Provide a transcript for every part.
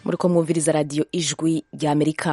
muri ko mwumviriza radiyo ijwi rya amerika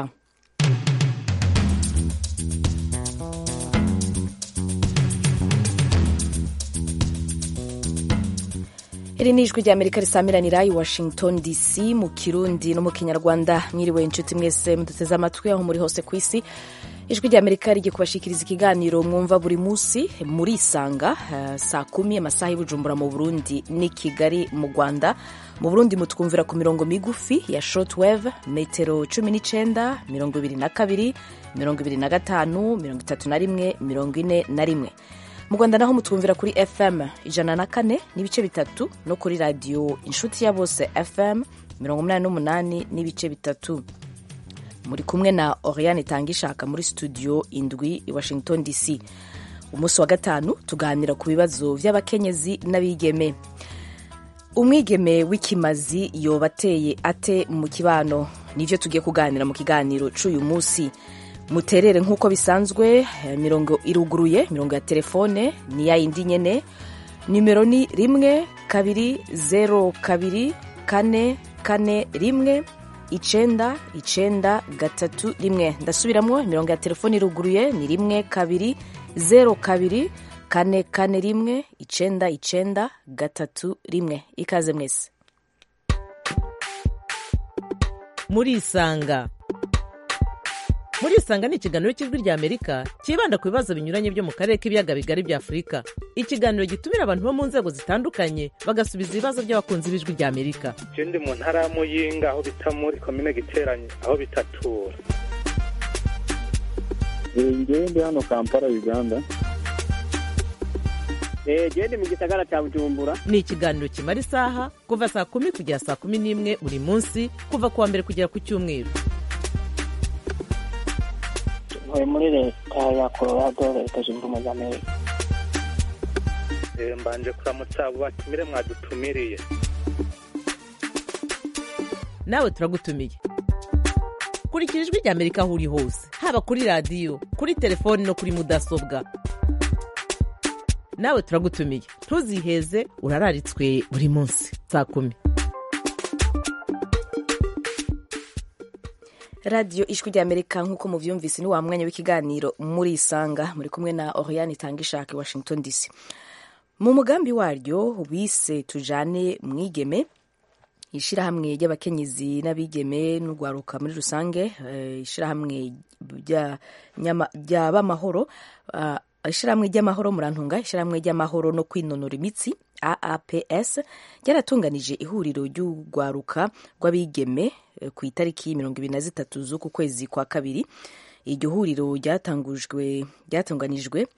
iri ni ijwi rya amerika risamiranira i washington dc mu kirundi no mu kinyarwanda mwiriwe inshuti mwese muduteze amatwi aho muri hose ku isi ijwi rya amerika rigiye kubashikiriza ikiganiro mwumva buri munsi muri isanga uh, saa kumi amasaha y'ubujumbura mu burundi ni kigali mu rwanda mu burundi mutwumvira ku mirongo migufi ya shortwave metero cumi n'icenda mirongo ibiri na kabiri mirongo ibiri na gatanu mirongo itatu na rimwe mirongo ine na rimwe mu rwanda naho mutwumvira kuri fm ijana na kane n'ibice bitatu no kuri radiyo inshuti ya bose fm mirongo umunani n'umunani n'ibice bitatu muri kumwe na oriane itangishaka muri studio indwi i washington dc umunsi wa gatanu tuganira ku bibazo by'abakenyezi n'abigeme umwigeme w'ikimazi yoba ateye ate mu kibano nibyo tugiye kuganira mu kiganiro cy'uyu munsi muterere nk'uko bisanzwe mirongo iruguruye mirongo ya telefone ni ya yindi nyene nimero ni rimwe kabiri zero kabiri kane kane rimwe icenda icenda gatatu rimwe ndasubiramwo imirongo ya telefone iruguruye ni rimwe kabiri zero kabiri kane kane rimwe icenda icenda gatatu rimwe ikaze mwese murisanga murisanga ni ikiganiro cy'ijwi rya amerika cyibanda ku bibazo binyuranye byo mu karere k'ibiyaga bigari bya afurika ikiganiro gitumira abantu bo mu nzego zitandukanye bagasubiza ibibazo by'abakunzi b'ijwi rya amerika je ndi mu ntara ya muyinga aho bita muri komine giteranye aho bitatura ngewe ndi hano kampala uganda gende mu gisagara cya bujumbura ni ikiganiro kimara isaha kuva saa kumi kugera saa kumi n'imwe buri munsi kuva ku wa mbere kugera ku cyumweru ntuye muri leta ya colorado leta zunze ubumwe za amerika mbanje kuramutsa abo batumire mwadutumiriye nawe turagutumiye kurikira ijwi rya amerika aho uri hose haba kuri radiyo kuri telefoni no kuri mudasobwa nawe turagutumiye ntuziheze urararitswe buri munsi saa kumi radiyo ijwi rya amerika nk'uko mubyumvise ni wa mwanya w'ikiganiro muri isanga muri kumwe na oriane itangishaka washington dc mu mugambi waryo wise tujane mwigeme ishyirahamwe ry'abakenyezi n'abigeme n'urwaruka muri rusange ishyirahamwe ry'abamahoro ishyirahamwe ry'amahoro murantunga ishyirahamwe ry'amahoro no kwinonora imitsi aaps ryaratunganije ihuriro ry'urwaruka rw'abigeme ku itariki mirongo ibiri na zitatu z'uku kwezi kwa kabiri iryo huriro ryatunganijwe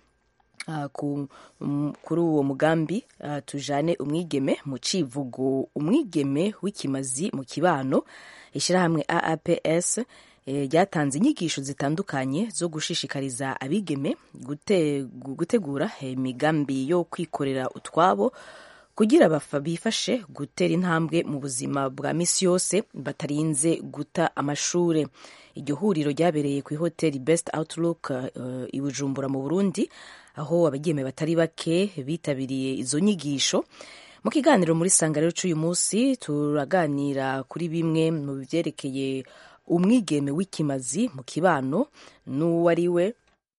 kuri uwo mugambi tujane umwigeme mu civugo umwigeme w'ikimazi mu kibano ishyirahamwe aaps ryatanze inyigisho zitandukanye zo gushishikariza abigeme gutegura imigambi yo kwikorera utwabo kugira bifashe gutera intambwe mu buzima bwa misi yose batarinze guta amashuri iryo huriro ryabereye ku ihoteli best outlook i bujumbura mu burundi aho abageme batari bake bitabiriye izo nyigisho mu kiganiro muri sanga rero cy'uyu munsi turaganira kuri bimwe mu byerekeye umwigeme w'ikimazi mu kibano n'uwo ari we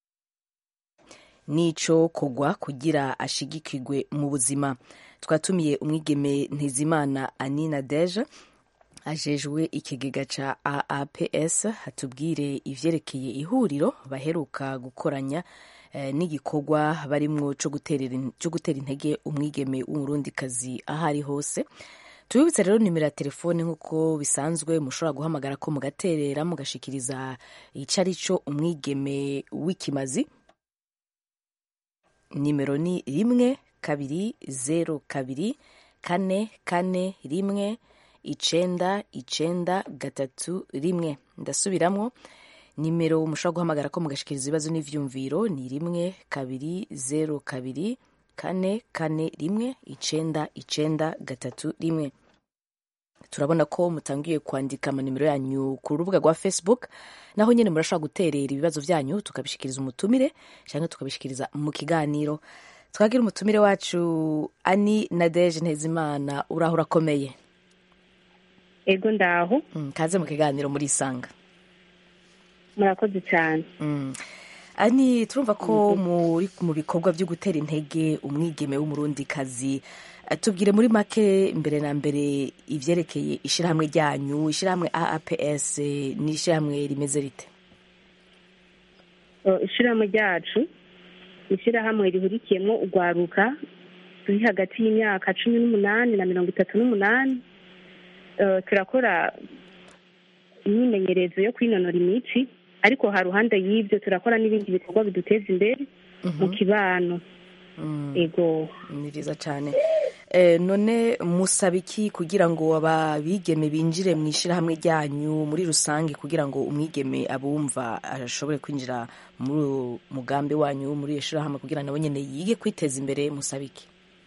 n'icyo kogwa kugira ashigikirwe mu buzima twatumiye umwigeme ntizimana anina deje ajejwe ikigega ca aaps hatubwire ivyerekeye ihuriro baheruka gukoranya eh, n'igikorwa barimwo co gutera intege umwigeme w'umurundikazi aho ari hose tubibutse rero nimero ya telefone nk'uko bisanzwe mushobora guhamagara ko mugaterera mugashikiriza ico ari cyo umwigeme w'ikimazi nimero ni rimwe kabiri zero kabiri kane kane rimwe icenda icenda gatatu rimwe ndasubiramwo nimero mushobora guhamagara ko mugashikiriza ibibazo n'ivyumviro ni rimwe kabiri zero kabiri kane kane rimwe icenda icenda gatatu rimwe turabona ko mutangiye kwandika amanimero yanyu ku rubuga rwa facebook naho nyine murashobora guterera ibibazo byanyu tukabishikiriza umutumire cyangwa tukabishikiriza mu kiganiro twagira umutumire wacu ani nadeje ntezimana uraho urakomeye ego ndaho Mm, kaze mu kiganiro muri isanga murakoze cyane Mm. ani turumva ko muri mu bikorwa byo gutera intege umwigeme w'umurundikazi Eh, tubwire muri make mbere na mbere ivyerekeye ishirahamwe ryanyu ishirahamwe aaps eh, ni ishirahamwe rimeze rite Uh, ishirahamwe ryacu ni ishirahamwe rihurikiyemo urwaruka ruri hagati y'imyaka cumi n'umunani na mirongo itatu n'umunani Uh, turakora imyimenyerezo yo kwinonora imitsi ariko ha ruhande y'ibyo turakora n'ibindi bikorwa biduteza imbere mu kibano Mm. ego ni vyiza cane Eh, none musaba iki kugira ngo ababigeme binjire mu ishirahamwe ryanyu muri rusange kugira ngo umwigeme abumva ashobore kwinjira muri uwo mugambi wanyu muri iyo shirahamwe kugira nawe nyene yige kwiteza imbere musaba iki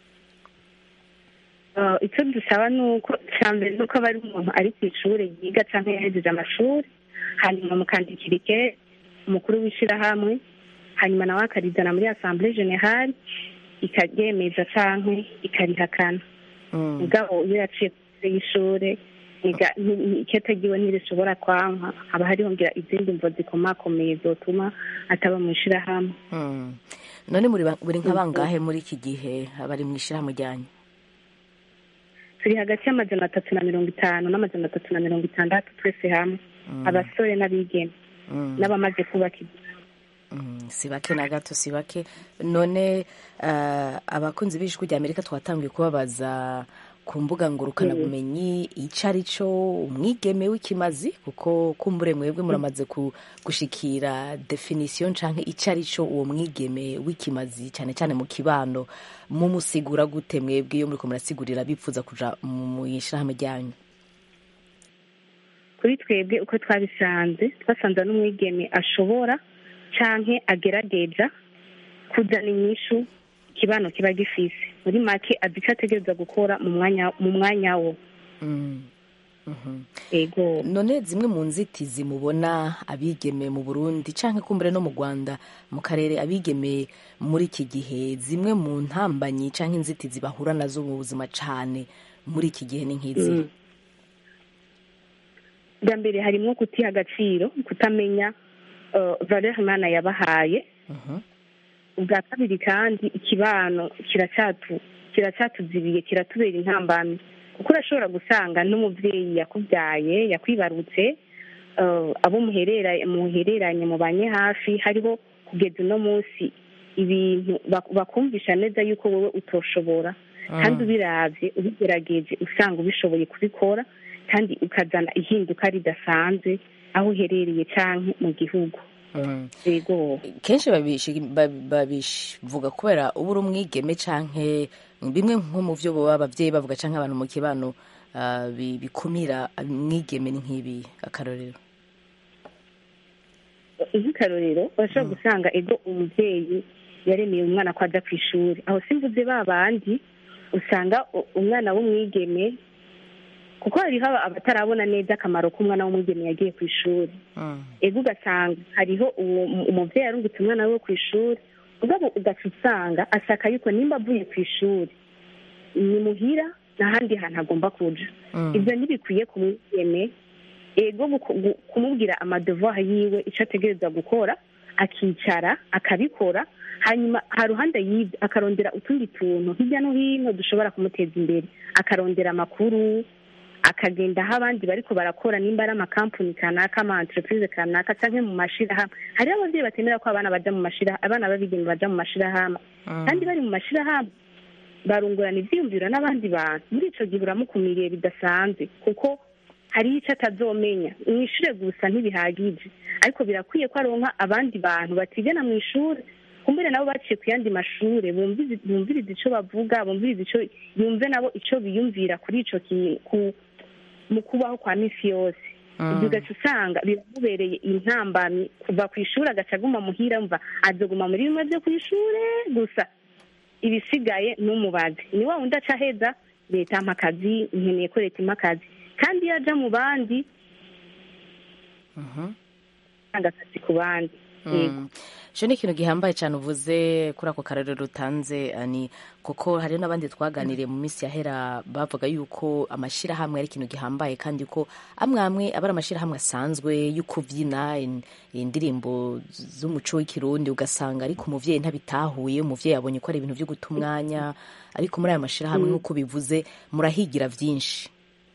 Uh, icyo dusaba ni uko cya mbere ni uko aba ari umuntu ari ku ishuri yiga cyangwa yahejeje amashuri hanyuma mukandikira ike umukuru w'ishyirahamwe hanyuma nawe akarizana muri asambure generale ikaryemeza cyangwa ikarihakana Mm. mugabo iyo yaciye kure y'ishuri niga- ni- ni- ikete ryiwe ntirishobora kwanka haba hariho ngira izindi mvo zikomakomeye zotuma ataba mu ishyirahamwe Mm. none muri ba- buri nka bangahe muri iki gihe bari mu ishirahamwe ryanyu turi hagati y'amajana atatu na mirongo itanu n'amajana atatu na mirongo itandatu twese hamwe abasore n'abigeme Mm. n'abamaze kubaka igihugu Mm, si bake na gato si bake none uh, abakunzi b'ijwi rya amerika twatangiye kubabaza ku mbuga ngurukanabumenyi ico ari co umwigeme w'ikimazi kuko kumbure mwebwe muramaze ku- gushikira definition canke ico ari co uwo mwigeme w'ikimazi cane cane mu kibano mumusigura gute mwebwe iyo muriko murasigurira bipfuza kuja mu ishirahamwe ryanyu kuri twebwe uko twabisanze twasanze n'umwigeme ashobora canke agerageza kuzana inyishu ikibano kiba gifise muri make azi ico ategereza gukora mu mwanya mu mwanya wo mm. Mhm. ego none zimwe mu nzitizi mubona abigeme mu burundi canke kumbure no mu rwanda mu karere abigeme muri iki gihe zimwe mu ntambanyi canke inzitizi bahura nazo mu buzima cane muri iki gihe ni nk'izi bwa mbere harimwo kutiha agaciro kutamenya uh, valeur imana yabahaye Mhm. ubwa kabiri kandi ikibano kiracyatu kiracyatuzibiye kiratubera intambamyi kuko urashobora gusanga n'umubyeyi yakubyaye yakwibarutse uh, abo muherera muhereranye mubanye hafi hariho kugeza uno munsi ibintu bak- bakumvisha neza yuko wowe utoshobora kandi ubiravye ubigerageje usanga ubishoboye kubikora kandi ukazana ihinduka ridasanzwe aho uherereye canke mu gihugu Mm. yego kenshi babishi- babi- babivuga kubera uba uri umwigeme canke bimwe nko mu vyo boba abavyeyi bavuga canke abantu mu kibano ah, bi- bikumira umwigeme ni nk'ibi akarorero nk'akarorero urashobora gusanga ego umubyeyi yaremeye umwana ko ajya ku ishuri aho simvuze ba bandi usanga u- umwana w'umwigeme kuko hariho aba- abatarabona neza akamaro k'umwana w'umwigeme yagiye ku ishuri Mm. ego ugasanga hariho uwo mu- umubyeyi arungitse umwana we ku ishuri ugabo ugaca usanga asaka yuko nimba avuye ku ishuri ni muhira n'ahandi hantu agomba kuja Mm. ibyo ntibikwiye ku mwigeme ego guko- gu- kumubwira amadevoir yiwe icyo ategereza gukora akicara akabikora hanyuma haruhande y'ibyo akarondera utundi tuntu hirya no hino dushobora kumuteza imbere akarondera amakuru akagenda aho abandi bariko barakora nimba ari amakampuni kanaka ama entreprise kanaka canke mu mashirahamwe hariho abavyeyi batemera ko abana baja mu mashira abana b'abigeme baja mu mashirahamwe kandi bari mu mashirahamwe barungurana ivyiyumviro n'abandi bantu muri ico gihe uramukumiriye bidasanzwe kuko hariho ico atazomenya mwishure gusa ntibihagije ariko birakwiye ko aronka abandi bantu batigana mu ishure kumbere nabo baciye ku yandi mashure bumvize- bumviriza ico bavuga bumviriza ico yumve nabo ico biyumvira kuri ico kintu ku- mu kubaho kwa misi yose ibyo ugaca usanga biramubereye intambamyi kuva ku ishuri agaca aguma muhira mva azoguma muri bimwe byo ku ishure gusa ibisigaye n'umubazi ni wa wundi aca aheza leta ampa akazi nkeneye ko leta impa akazi kandi iyo aja mu bandi Mhm. atanga akazi ku bandi Yego. Mm. icyo ni ikintu gihambaye cyane uvuze kuri ako karere rutanze ani kuko hari n'abandi twaganiriye mu minsi yahera bavuga yuko amashyirahamwe ari ikintu gihambaye kandi ko amwe amwe aba ari amashyirahamwe asanzwe yo kubyina in- indirimbo z'umuco w'ikirundi ugasanga ariko umuvyeyi ntabitahuye umuvyeyi abonye ko ari ibintu byo guta umwanya ariko muri aya mashyirahamwe nk'uko bivuze murahigira byinshi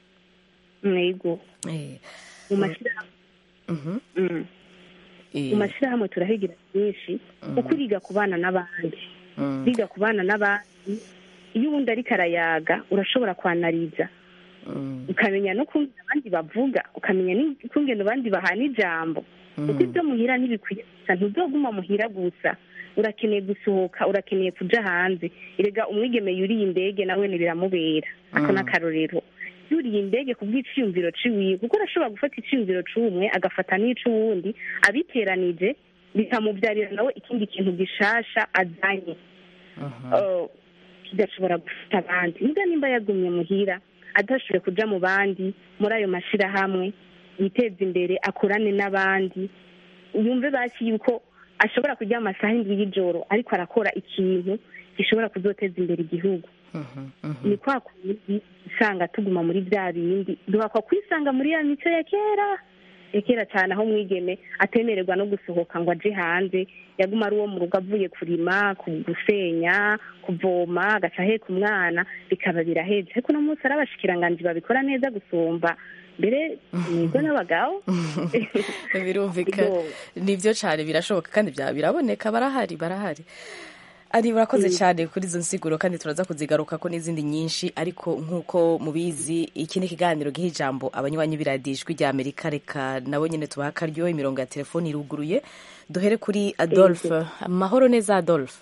mwego Eh, mu mashyirahamwe mhm, Mm. eh, mu mashyirahamwe turahigira byinshi kuko uriga kubana n'abandi mm, biga kubana n'abandi iyo uwundi ariko arayaga urashobora kwanariza mm, ukamenya no kungena abandi bavuga ukamenya n'ukungena abandi bahana ijambo kuko ibyo muhira ntibikwiye gusa ntuzoguma muhira gusa urakeneye gusohoka urakeneye kuja hanze erega umwigeme yuriye indege nawe biramubera ako Mm. n'akarorero yuriye indege ku bw'iciyumviro ciwiwe kuko arashobora gufata iciyumviro c'umwe agafata n'ic'uwundi abiteranije bikamubyarira nawe ikindi kintu gishasha azanye mhm, uh, kigashobora gufata abandi niba nimba yagumye muhira adashoboye kuja mu bandi muri ayo mashirahamwe yiteza imbere akorane n'abandi yumve basi yuko ashobora kujya amasaha indwi y'ijoro ariko arakora ikintu gishobora kuzoteza imbere igihugu mhm, mhm. ni kwa kundi usanga tuguma muri bya bindi duhakwa kwisanga muri ya mico ya kera ya kera cyane aho mwigeme atemererwa no gusohoka ngo aje hanze yaguma ari uwo mu rugo avuye kurima ku- gusenya kuvoma agaca aheka umwana bikaba biraheze ariko uno munsi ari abashikiranganji babikora neza gusumba mbere nigo n'abagabo birumvikana Yo. nibyo cyane birashoboka kandi bya- biraboneka barahari barahari ari barakoze cyane kuri izo nsiguro kandi turaza kuzigaruka ko n'izindi nyinshi ariko nk'uko mubizi iki ni ikiganiro giha ijambo abanywanyi b'iradijwi rya amerika reka nabo nyine tubaha akaryo imirongo ya telefoni iruguruye duhere kuri adolphe amahoro neza adolphe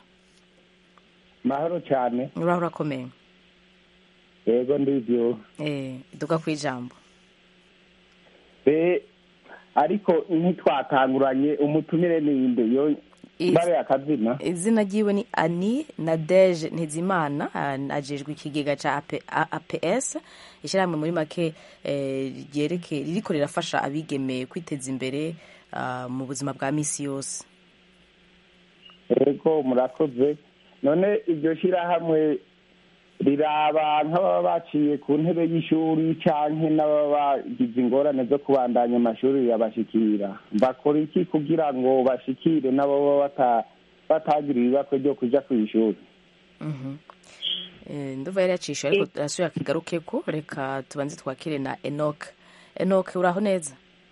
mahoro cyane uraho urakomeye yego ndibyo eh duga ku ijambo be ariko ntitwatanguranye umutumire ninde yo Is- bare akazina izina ryiwe ni ani nadeje ntizimana ah, ajejwe ikigega ca AP A- aps ishyirahamwe muri make eh, ryereke ririko rirafasha abigeme kwiteza imbere ah, mu buzima bwa misi yose yego murakoze none iryo shyirahamwe riraba nk'ababa baciye ku ntebe y'ishuri canke n'ababa bagize ingorane zo kubandanya amashuri yabashikira bakora iki kugira ngo bashikire n'abo baba bata- batagira ibibakwe ryo kuja kw'ishuri Mhm. Eh, ndumva yari yacishe ariko arasubira akigarukeko reka tubanze twakire na enok enok uraho neza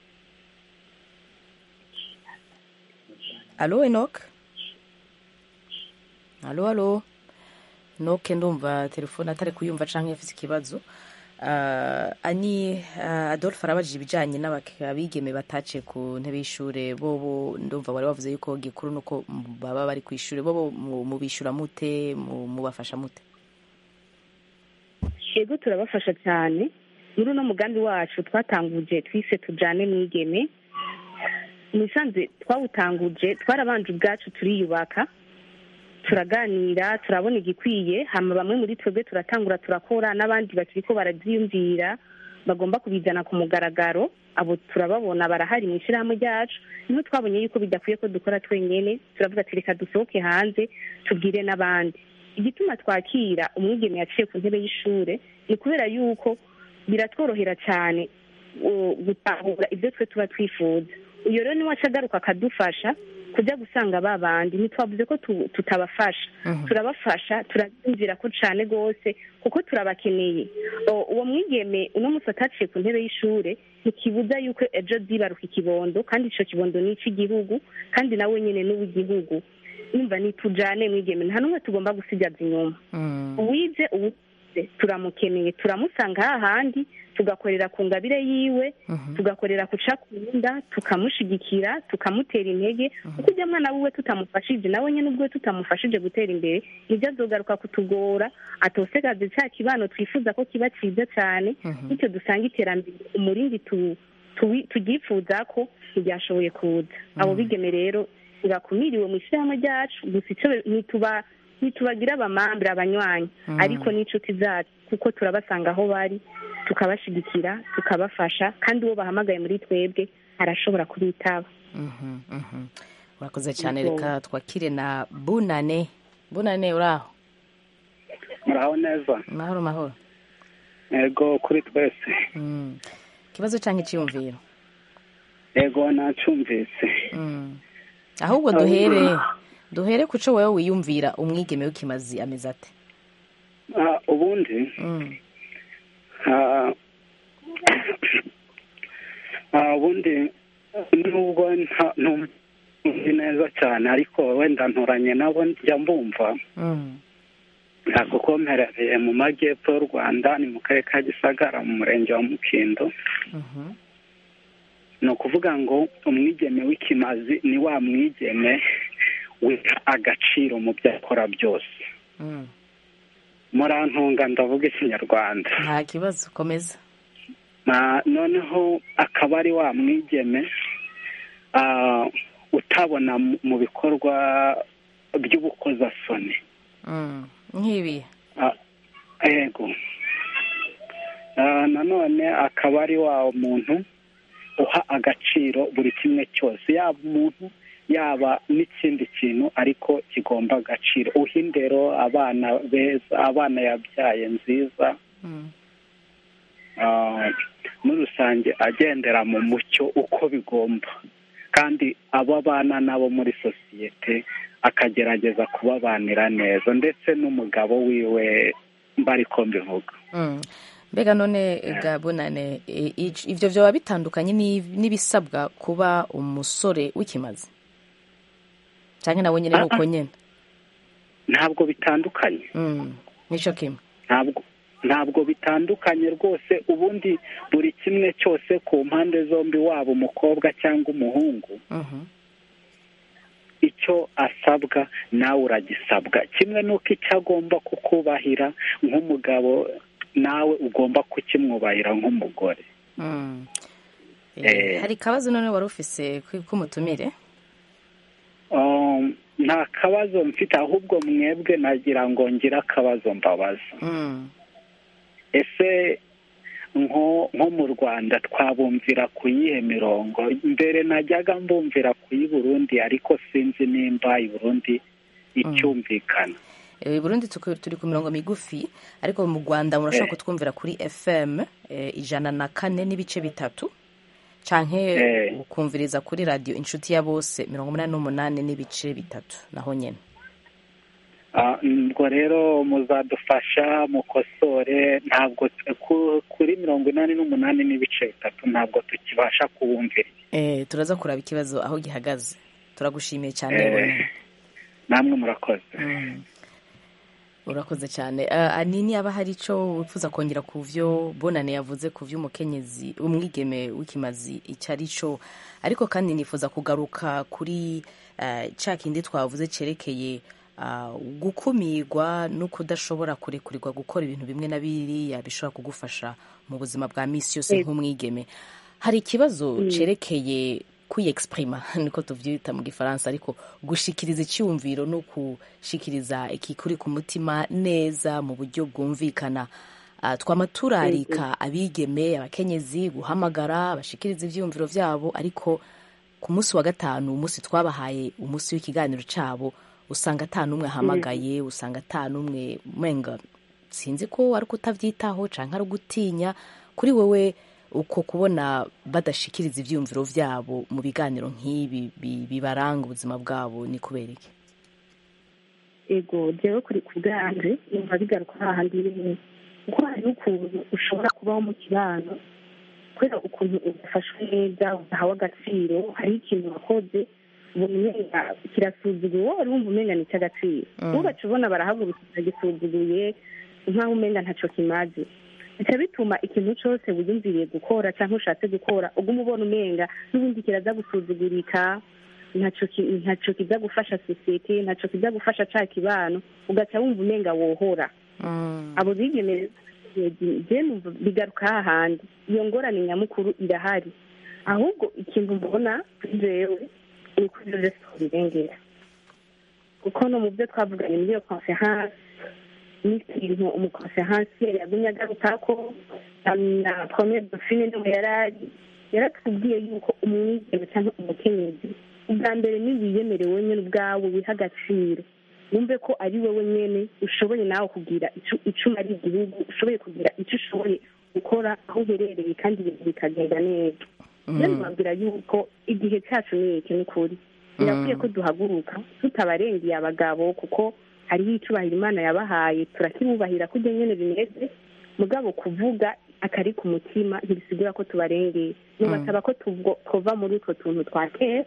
alo enok alo alo noke ndumva telefone atari kuyumva canke yafise ikibazo uh, ani uh, adolphe arabajije ibijanye n'abigeme bataciye ku ntebe y'ishure bobo ndumva wari wavuze yuko gikuru nuko m- baba bari kw'ishure bobo mu- mubishura mute mu- mubafasha mute yego turabafasha cyane muri uno mugambi wacu twatanguje twise tujane mwigeme musanze twawutanguje twarabanje ubwacu turiyubaka turaganira turabona igikwiye hama bamwe muri twebwe turatangura turakora n'abandi bakiriko barabyiyumvira bagomba kubizana ku mugaragaro abo turababona barahari mu ishyirahamwe ryacu niho twabonye yuko bidakwiye ko dukora twenyene turavuga ati reka dusohoke hanze tubwire n'abandi igituma twakira umwigeme yaciye ku ntebe y'ishure ni kubera yuko biratworohera cyane uh, gutahura ibyo twe tuba twifuza uyo rero niwe aca agaruka akadufasha kujya gusanga ba bandi ntitwavuze ko tu- tutabafasha turabafasha turabyumvira ko cyane rwose kuko turabakeneye O- uwo mwigeme uno munsi ataciye ku ntebe y'ishure ntikibuza yuko ejo zibaruka ikibondo kandi ico kibondo ni ic'igihugu kandi nawe nyene n'uw'igihugu numva nitujane mwigeme nta n'umwe tugomba gusigaza inyuma Mm. uwize uwuze turamukeneye turamusanga hahandi tugakorera ku ngabire yiwe Mhm. tugakorera ku cakunda tukamushigikira tukamutera intege kuko ujya mwana wiwe tutamufashije nawe nyine ubwo tutamufashije gutera imbere nibyo azogaruka kutugora atosegaze cya kibano twifuza ko kiba cyiza cyane Mhm. bityo dusanga iterambere umurindi tu- tuwi- tugyifuza ko ntiryashoboye kuza abo bigeme rero irakumiriwe mu ishyirahamwe ryacu gusa icyo ntituba ntitubagira abamambere abanywanyi Mhm. ariko n'inshuti zacu kuko turabasanga aho bari tukabashigikira tukabafasha kandi uwo bahamagaye muri twebwe arashobora kubitaba Mhm, mhm. urakoze cyane Yego. reka twakire na bunane bunane uraho muraho neza mahoro mahoro yego kuri twese Mm. ikibazo cyangwa icyiyumviro yego nacumvise Mm. ahubwo duhere duhere ku cyo wowe wiyumvira umwigeme w'ikimazi ameze ate Ah, ubundi Mm. ah, ah, ubundi nubwo nta- ntumva neza cyane ariko wenda nturanye nabo njya mbumva Mm. Ah, kuko mperereye mu majyepfo y'u rwanda ni mu karere ka gisagara mu murenge wa mukindo Mhm. ni ukuvuga ngo umwigeme w'ikimazi ni wa mwigeme wiha agaciro mu byo akora byose Mm. murantunga ndavuga ikinyarwanda nta kibazo komeza Na- noneho akaba ari wa mwigeme ah, utabona mu- mu bikorwa by'ubukozasoni Mm. nk'ibi Ah, yego Ah, nanone akaba ari wa muntu uha agaciro buri kimwe cyose yaba umuntu yaba n'ikindi kintu ariko kigomba agaciro uha indero abana beza abana yabyaye nziza Mm. ah, muri rusange agendera mu mucyo uko bigomba kandi abo abana nabo muri sosiyete akagerageza kubabanira neza ndetse n'umugabo wiwe mbari ko mbivuga Mm. mbega none ga bunane i- i- ivyo vyoba bitandukanye n'i- n'ibisabwa kuba umusore w'ikimazi canke nawe nyene Ah, nuko ah. nyene ntabwo bitandukanye Mm. nico kimwe ntabwo ntabwo bitandukanye rwose ubundi buri kimwe cyose ku mpande zombi waba umukobwa cyangwa umuhungu Mhm. icyo asabwa nawe uragisabwa kimwe n'uko icyo agomba kukubahira nk'umugabo nawe ugomba kukimwubahira nk'umugore Mm. Eh, Eh. hari ikibazo none wari ufise kwi- k'umutumire Um, nta kabazo mfite ahubwo mwebwe nagira ngo ngire akabazo mbabaza Mm. ese nko nko mu rwanda twabumvira ku yihe mirongo mbere najyaga mbumvira ku y'i burundi ariko sinzi nimba i burundi icyumvikana Eh, Burundi tuku- turi ku mirongo migufi ariko mu Rwanda murashobora Eh. kutwumvira kuri FM eh, ijana na kane n'ibice bitatu canke Eh. ukumviriza kuri radio inshuti ya bose mirongo umunani n'umunani n'ibice bitatu naho nyene Ah, ubwo rero muzadufasha mukosore ntabwo ku- kuri mirongo inani n'umunani n'ibice bitatu ntabwo tukibasha kubumvira eh, turaza kuraba ikibazo aho gihagaze turagushimiye cyane Eh. Bonane. namwe murakoze Mm. urakoze cyane uh, anini aba hari ico wifuza kongera ku vyo bonane yavuze ku vy'umukenyezi umwigeme w'ikimazi icyo ari cyo ariko kandi nifuza kugaruka kuri uh, ca kindi twavuze cerekeye uh, gukumirwa no kudashobora kurekurirwa gukora ibintu bimwe na biriya bishobora kugufasha mu buzima bwa misi yose Yego. nk'umwigeme hari ikibazo cerekeye kwiyexprima niko tuvyita mu gifaransa ariko gushikiriza icyumviro no gushikiriza ikikuri ku mutima neza mu buryo bwumvikana Ah, twama turarika abigeme abakenyezi guhamagara bashikiriza ivyumviro vyabo ariko ku munsi wa gatanu umunsi twabahaye umunsi w'ikiganiro cabo usanga ata n'umwe ahamagaye usanga ata n'umwe menga sinzi ko ari kutavyitaho canke ari ugutinya kuri wewe uko kubona badashikiriza ivyumviro vyabo mu biganiro nk'ibi bi- bibaranga ubuzima bwabo ni kubera iki ego jewe kuri ku bwanje numva bigaruka hahandi nyene kuko hariho ukuntu ushobora kubaho mu kibano kubera ukuntu udafashwe neza udahawe agaciro hariho ikintu wakoze ubona umenga kirasuzuguye wowe wari wumva umenga ni icy'agaciro Mm. ugaca ubona barahagurukira gisuzuguye nk'aho umenga ntaco kimaze bica bituma ikintu cose wiyumviriye gukora canke ushatse gukora uguma ubona umenga n'ubundi kiraza gusuzugurika ntaco ki- ntaco kiza gufasha sosiyete ntaco kiza gufasha ca kibano ugaca wumva umenga wohora Mm. abo bigeme je numva bigaruka hahandi iyo ngorane nyamukuru irahari ahubwo ikintu mbona kuri jewe ni uko ivyo vyose twobirengera kuko no mu byo twavuganye muri iyo conference n'ikintu umukonferansiye yagumye agarukako na premiere dauphine niwe yarari yaratubwiye yuko umwigeme cyangwa umukenyezi ubwa mbere ni wiyemere wenyine ubwawe wiha agaciro wumve ko ari wowe nyine ushoboye nawe kugira icyo icyo umara igihugu ushoboye kugira icyo ushoboye gukora aho uherereye kandi ibintu bikagenda neza rero mbabwira yuko igihe cyacu ni iki ni ukuri birakwiye ko duhaguruka tutabarengeye abagabo kuko hariho icyubahiro imana yabahaye turakibubahira ko ibyo nyine bimeze mugabo kuvuga akari ku mutima ntibisigura ko tubarengeye nubasaba ko tuvo- tuva muri utwo tuntu twa kera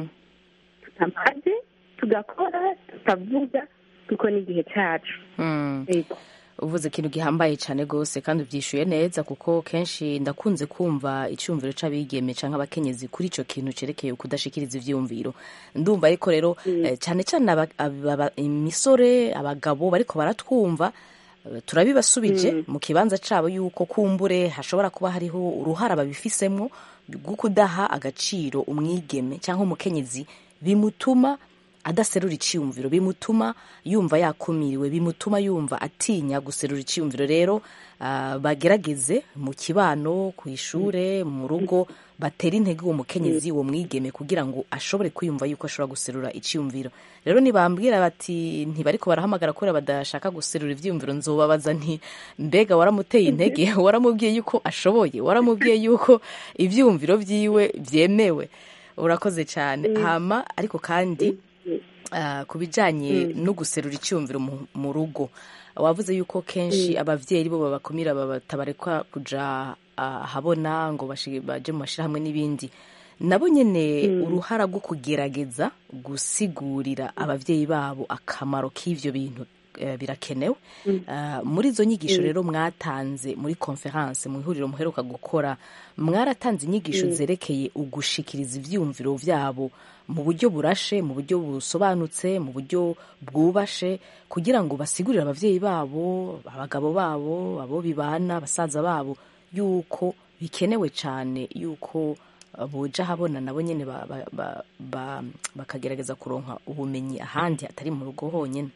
tutamaze tugakora tutavuga kuko ni igihe cyacu yego uvuze ikintu gihambaye cyane rwose kandi ubyishyuye neza kuko kenshi ndakunze kumva icyumviro cy'abigeme cyangwa abakenyezi kuri icyo kintu cyerekeye kudashikiriza ibyiyumviro ndumva ariko rero eh, cyane cyane aba- aba- aba- imisore abagabo bariko baratwumva eh, turabibasubije mu kibanza cyabo yuko kumbure hashobora kuba hariho uruhara babifisemo rwo kudaha agaciro umwigeme cyangwa umukenyezi bimutuma adaserura icyiyumviro bimutuma yumva yakumiriwe bimutuma yumva atinya guserura icyiyumviro rero ah, bagerageze mu kibano ku ishure mu rugo batera intege uwo mukenyezi uwo mwigeme kugira ngo ashobore kwiyumva yuko ashobora guserura icyiyumviro rero nibambwira bati ntibariko barahamagara kubera badashaka guserura ivyiyumviro nzobabaza nti mbega waramuteye intege waramubwiye yuko ashoboye waramubwiye yuko ivyiyumviro vyiwe vyemewe urakoze cyane hama ariko kandi ah, ku bijyanye no guserura icyumviro mu- mu rugo wavuze yuko kenshi ababyeyi bo babakumira batabarekwa kuja ahabona ngo bashi- baje mu mashyirahamwe n'ibindi nabo nyine uruhara rwo kugerageza gusigurira ababyeyi babo akamaro k'ivyo bintu eh, birakenewe Ah, muri izo nyigisho rero mwatanze muri konferanse mu ihuriro muheruka gukora mwaratanze inyigisho zerekeye ugushikiriza ivyumviro vyabo mu buryo burashe mu buryo busobanutse mu buryo bwubashe kugira ngo basigurire abavyeyi babo abagabo babo abo bibana basaza babo yuko bikenewe cyane yuko uh, boja habona nabo nyene ba- ba- ba- ba- bakagerageza kuronka ubumenyi ahandi atari mu rugo honyene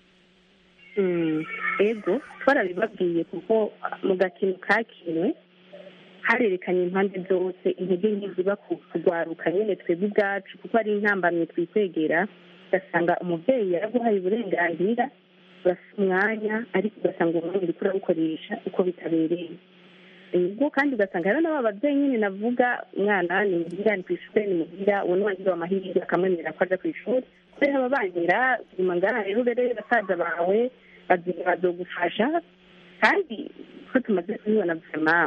Mm, ego twarabibabwiye kuko mu gakino kakinwe harerekanye impande zose intege nke ziba ku kugwaruka nyine twebwe ubwacu kuko ari intambamye twikwegera ugasanga umubyeyi yaraguhaye uburenganzira urasa umwanya ariko ugasanga uwo mwanya uriko urawukoresha uko bitabereye ubwo kandi ugasanga rero n'aba babyeyi nyine navuga umwana ni muhira ni ku ishuri ni muhira uwo ni wagira amahirwe akamwemerera ko aja ku ishuri kubera baba banyira nyuma ngaha rero rero basaza bawe bazi- bazogufasha kandi ko tumaze kubibona vema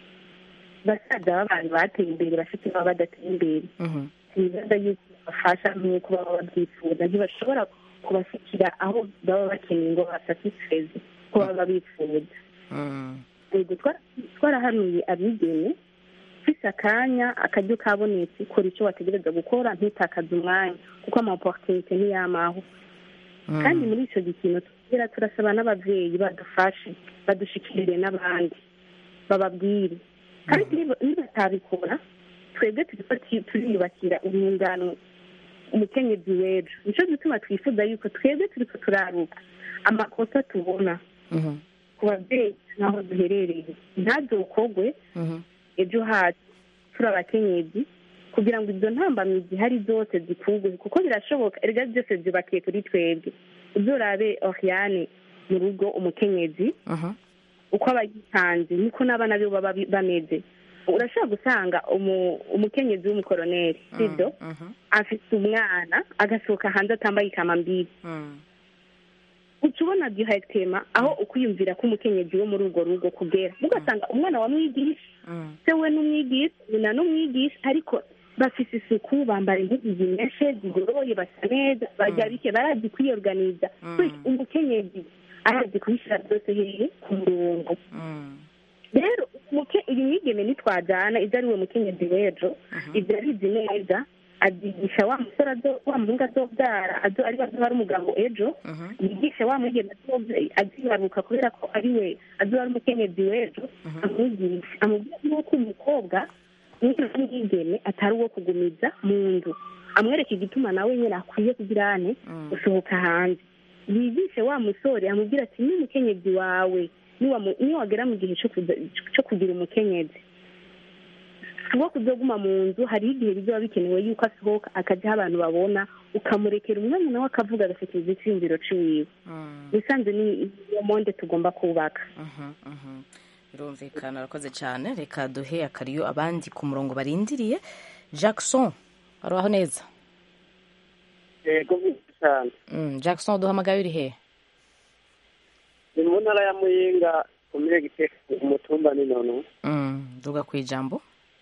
basaza b'abantu bateye imbere bafite baba badateye imbere Mhm. ibibazo yuko bafasha nk'uko baba babyifuza ntibashobora kubashyikira aho baba bakeneye ngo basatisfeze ko baba bifuza Mm. yego twa- twarahanuye abigeme ufise akanya akaryo kabonetse kora icyo wategereza gukora ntutakaze umwanya kuko ama opportunité ntiyamaho kandi muri icyo gikino tugira turasaba n'ababyeyi badufashe badushikirire n'abandi bababwire kandi niba- nibatabikora twebwe turiko ti- turiyubakira urungano umukenyezi w'ejo nico gituma twifuza yuko twebwe turiko turaruka amakosa tubona Mhm. ku babyeyi n'aho duherereye ntazokogwe Mhm. ejo hacu turi abakenyezi kugira ngo izo ntambamyi zihari zose zikugwe kuko birashoboka erega byose byubakiye kuri twebwe uzorabe oriane mu rugo umukenyezi Mhm. uko aba yitanze niko n'abana be baba bi- bameze urashobora gusanga umu- umukenyezi w'umukoroneri sibyo Mhm. afite umwana agasohoka hanze atambaye ikamambiri Mm. uca ubona directement aho ukwiyumvira ko umukenyezi wo muri urwo rugo kugera ugasanga umwana wamwigisha Mm. se we n'umwigisha nyina n'umwigisha ariko bafise isuku bambara impuzu zimeshe zigoroye basa neza barya bike barazi kwiyorganiza Bityo umukenyezi arazi kubishyira byose hehe ku murongo Mm. rero umuke- uyu mwigeme nitwajana ibyo ari we mukenyezi w'ejo ibyo abizi neza azigisha wa musore azo- wa muhungu azobyara azo ari we azoba ari umugabo ejo Mhm. yigishe wa mwigeme azobe- azibaruka kubera ko ari we azoba ari umukenyezi w'ejo amwigisha amubwira yuko umukobwa umwana w'umwigeme atari uwo kugumiza mu nzu amwereka igituma nawe nyine akwiye kugira ane gusohoka hanze yigishe wa musore amubwira ati ni umukenyezi wawe niwamu- niwagera mu gihe cyo kuza- cyo kugira umukenyezi si uwo kuzoguma mu nzu hariho igihe bizaba bikenewe yuko asohoka akajya aho abantu babona ukamurekera umwanya nawe akavuga agatekereza icyiyumviro ciwiwe bisanzwe ni iyo monde tugomba kubaka birumvikana urakoze cyane reka duhe akariyo abandi ku murongo barindiriye jackson arubaho neza yego cyane Mm, jackson duhamagaye uri he ni mu ntara ya muyinga komine giteka umutumba ni nono Mm, duga ku ijambo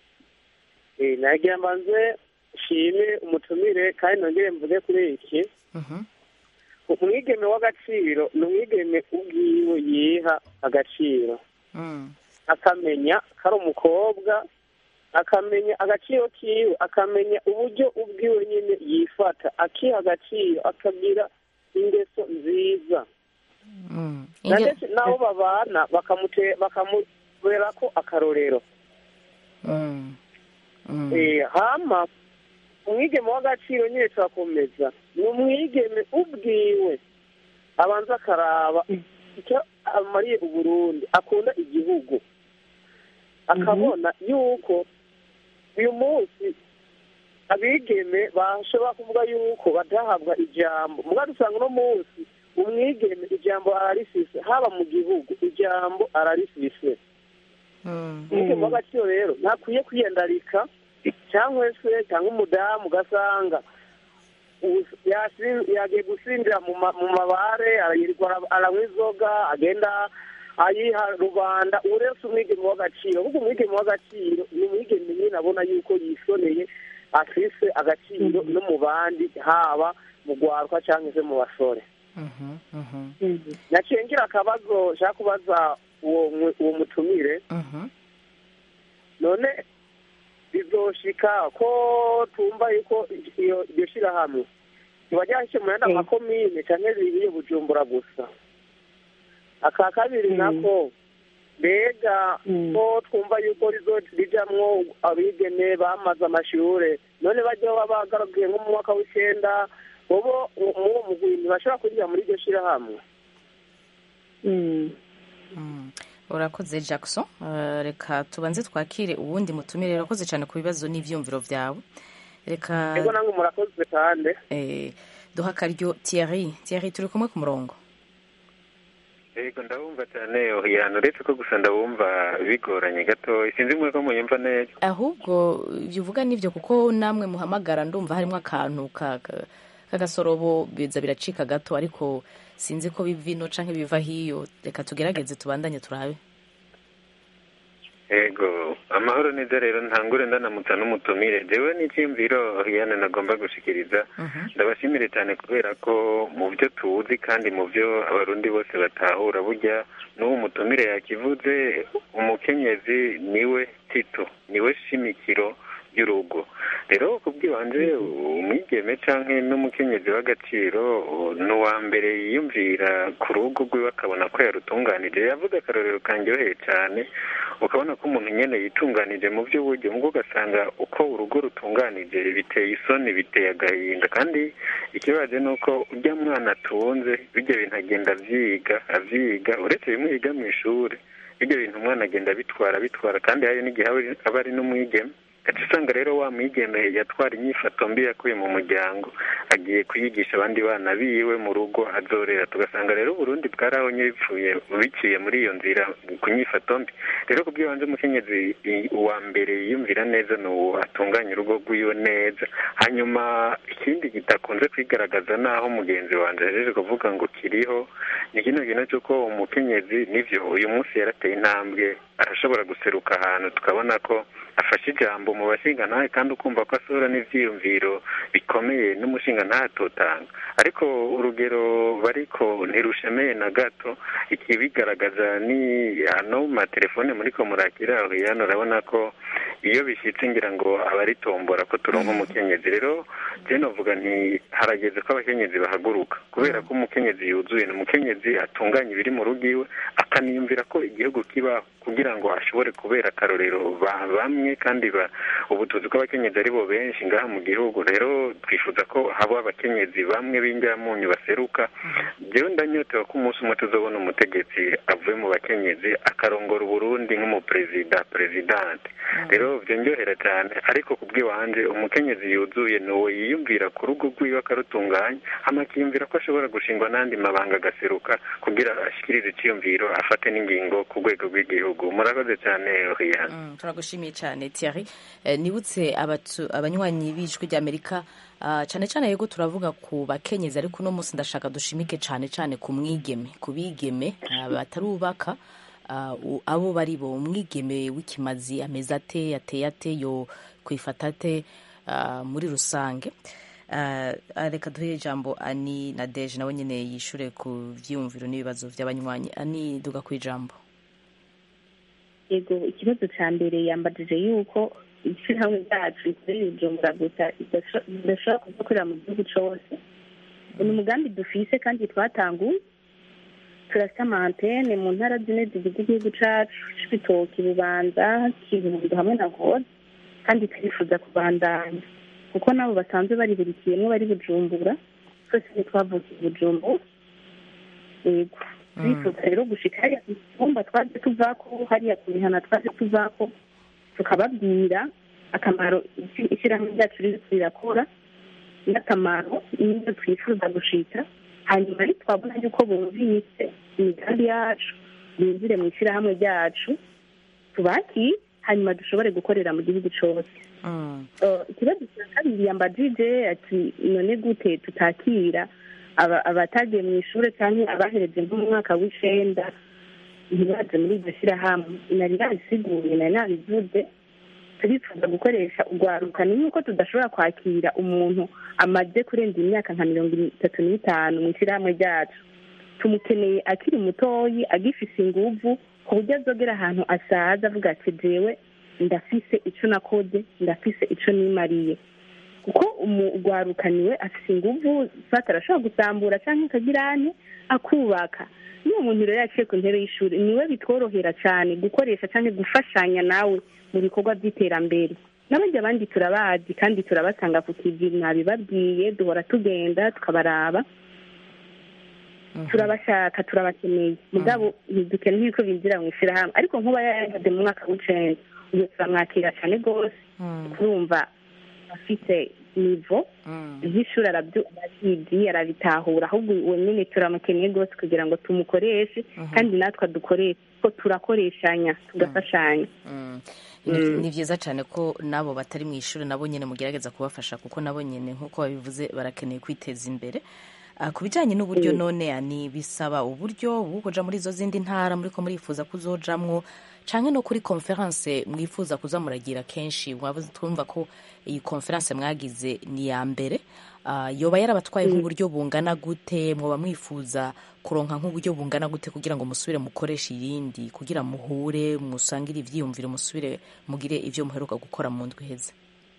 Eh, nagira mbanze nshime umutumire kandi nongere mvuge kuri iki Mhm. umwigeme w'agaciro ni umwigeme ubwiwe yiha agaciro Mm, akamenya ko ari umukobwa akamenya agaciro kiwe akamenya uburyo ubwiwe nyine yifata akiha agaciro akagira ingeso nziza mm. na Inge- ndetse n'abo babana bakamute- bakamubera ko akarorero Mm, mm. Eh, hama umwigeme w'agaciro nyine turakomeza ni umwigeme ubwiwe abanza akaraba icyo amariye uburundi akunda igihugu akabona yuko uyu munsi abigeme bashobora kuvuga yuko badahabwa ijambo muga dusanga uno munsi umwigeme ijambo ararifise haba mu gihugu ijambo ararifise Mm, umwigeme w'agaciro rero ntakwiye kwiyandarika cyangwa se cyangwa umudamu ugasanga ubu- yasi- yagiye gusinzira mu ma- mu mabare arayirirwa ara- aranywa inzoga agenda ayiha rubanda uretse umwigeme w'agaciro ahubwo umwigeme w'agaciro ni umwigeme nyine abona yuko yisoneye afise agaciro no mu bandi haba mu rwaruka cyangwa se mu basore mhm, mhm, naciye ngira akabazo nshaka kubaza uwo mu- uwo mutumire mhm. none bizoshika ko tumva yuko iyo iryo shirahamwe riba ryashyizwe mu yandi makomine cyangwa ririye bujumbura gusa aka kabiri nako mbega ko twumva yuko rizo- rijamwo abigeme bamaze amashure none bajya baba bagarukiye nko mu mwaka w'icenda bobo muwo mugwi ntibashobora kwinjira muri iryo shirahamwe Mm. urakoze jackson Eh, reka tubanze twakire uwundi mutumire urakoze cyane ku bibazo n'ibyumviro byawe reka ego nange murakoze kandi eh, duha akaryo thierry thierry turi kumwe ku murongo yego ndabumva cyane ohiyana uretse ko gusa ndabumva bigoranye gato sinzi mwe ko munyumva neza ahubwo ibyo uvuga nibyo kuko namwe muhamagara ndumva harimo akantu ka- ka- k'agasorobo biza biracika gato ariko sinzi ko biva ino canke biva hiyo reka tugerageze tubandanye turabe yego amahoro neza rero ntangure ndanamutsa n'umutumire jewe n'icyiyumviro ohiyana nagomba gushikiriza ndabashimire cyane kubera ko mu byo tuzi kandi mu byo abarundi bose batahura burya n'uwo mutumire yakivuze umukenyezi niwe tito niwe shimikiro ry'urugo rero kubw'ibanze umwigeme canke n'umukenyezi w'agaciro ni uwa mbere yiyumvira ku rugo rwiwe akabona ko yarutunganije yavuze akarorero kanryoheye cyane ukabona ko umuntu nyene yitunganije mu by'uburyo mbwo ugasanga uko urugo rutunganije biteye isoni biteye agahinda kandi ikibazo ni uko urya mwana atunze bijya bintu agenda avyiga avyiga uretse bimwe yiga mu ishuri bijya bintu umwana agenda abitwara abitwara kandi hari n'igihe aba- aba ari n'umwigeme gaca usanga rero wa mwigeme yatwara inyifato mbi yakuye mu muryango agiye kuyigisha abandi bana biwe mu rugo azorera tugasanga rero uburundi bwarahonye bipfuye biciye muri iyo nzira ku nyifato mbi rero kubw'ibanze umukenyezi i- uwa mbere yiyumvira neza ni uwo atunganya urugo rwiwe neza hanyuma ikindi kidakunze kwigaragaza naho mugenzi wanjye ahejeje kuvuga ngo kiriho ni kino kintu cy'uko umukenyezi nivyo uyu munsi yarateye intambwe arashobora guseruka ahantu tukabona ko afashe ijambo mu bashingantahe kandi ukumva ko asohora n'ivyiyumviro bikomeye n'umushingantahe atotanga ariko urugero bariko ntirushemeye na gato ikibigaragaza ni hano mu matelefone muriko murakira hano urabona ko iyo bishyitse ngira ngo abaritombora ko turonka umukenyezi rero je novuga nti harageze ko abakenyezi bahaguruka kubera ko umukenyezi yuzuye ni umukenyezi atunganya ibiri mu rugo iwe akaniyumvira ko igihugu kiba kugira ngo ashobore kubera akarorero bamwe kandi ubu tuzi ko abakenyezi ari bo benshi ngaha mu gihugu rero twifuza ko haba abakenyezi bamwe b'injyamunyu baseruka njyewe ndanyotewe ko umunsi umwe tuzobona umutegetsi avuye mu bakenyezi akarongora uburundi nk'umuperezida perezidante rero byongerera cyane ariko ku bw'iwanje umukenyezi yuzuye ni uwo yiyumvira ku rugo rwiwe akarutunganya amakiyumvira ko ashobora gushingwa n'andi mabanga agaseruka kugira ashyikirize icyiyumviro afate n'ingingo ku rwego rw'igihugu murakoze cyane riyana turagushimiye cyane Thierry nibutse abanywanyi b'ijwi ry'amerika cyane cyane yego turavuga ku bakenyezi ariko uno munsi ndashaka dushimike cyane cyane ku mwigeme ku bigeme batarubaka abo bari bo umwigeme w'ikimazi ameze ate yateye ate yo kwifata ate muri rusange reka duhe ijambo ani na deje nawe nyine yishure ku byiyumviro n'ibibazo by'abanywanyi ani duga ku ijambo yego ikibazo cya mbere yambajije yuko ishyirahamwe ryacu rikorera ijumbura gusa ridashobora kudakorera mu gihugu cyose ni umugambi dufise kandi twatanguye turafite amantene mu ntara zine zigize igihugu cyacu c'ibitoki bubanza kirundo hamwe na ngozi kandi turifuza kubandanya kuko nabo basanzwe bari buri kintu bari bujumbura twese ntitwavukiye bujumbura yego turifuza rero gushika hariya ku cyumba twaje tuvako hariya ku mihana twaje tuvako tukababwira akamaro ishyirahamwe ryacu riri rirakora n'akamaro n'ibyo twifuza gushika hanyuma twabona yuko bumvise imigambi yacu binjire mu ishyirahamwe ryacu tubakire hanyuma dushobore gukorera mu gihugu cyose ikibazo cya kabiri yambajije ati none gute tutakira abatagiye mu ishuri cyangwa abahereje nko mu mwaka w'icenda ntibaze muri iryo shyirahamwe nari nabisiguye nari nabivuze turifuza gukoresha urwaruka ni nk'uko tudashobora kwakira umuntu amaze kurenza imyaka nka mirongo itatu n'itanu mu ishyirahamwe ryacu tumukeneye akiri mutoyi agifise inguvu ku buryo azogera ahantu asaza avuga ati jewe ndafise ico nakoze ndafise ico nimariye kuko umugwarukaniwe afise inguvu fata arashobora gusambura canke akagirane akubaka iyo umuntu rero yaciye ku ntebe y'ishuri niwe bitworohera cyane gukoresha canke gufashanya nawe mu bikorwa by'iterambere n'abandi abandi turabazi kandi turabasanga ku kivi mwabibabwiye duhora tugenda tukabaraba turabashaka turabakeneye mugabo ntidukeneye yuko binjira mu ishyirahamwe ariko nkuba yaragize mu mwaka w'icenda ubu turamwakira cyane rwose turumva afite nivo nk'ishuri arabizi arabitahura ahubwo uwo nyine turamukeneye rwose kugira ngo tumukoreshe kandi natwe adukoreshe ko turakoreshanya tugafashanya ni byiza cyane ko n'abo batari mu ishuri nabo nyine mugerageza kubafasha kuko nabo nyine nk'uko babivuze barakeneye kwiteza imbere ku bijyanye n'uburyo none ni bisaba uburyo bwo kuja muri izo zindi ntara muri ko murifuza kuzojamwo canke no kuri konferanse mwifuza kuza muragira kenshi twumva ko iyi konferanse mwagize ni ya mbere yoba yarabatwaye nk'uburyo bungana gute mwoba mwifuza kuronka nk'uburyo bungana gute kugira ngo musubire mukoreshe iyindi kugira muhure musangire ivyiyumviro musubire mugire ivyo muheruka gukora mu ndwi iheze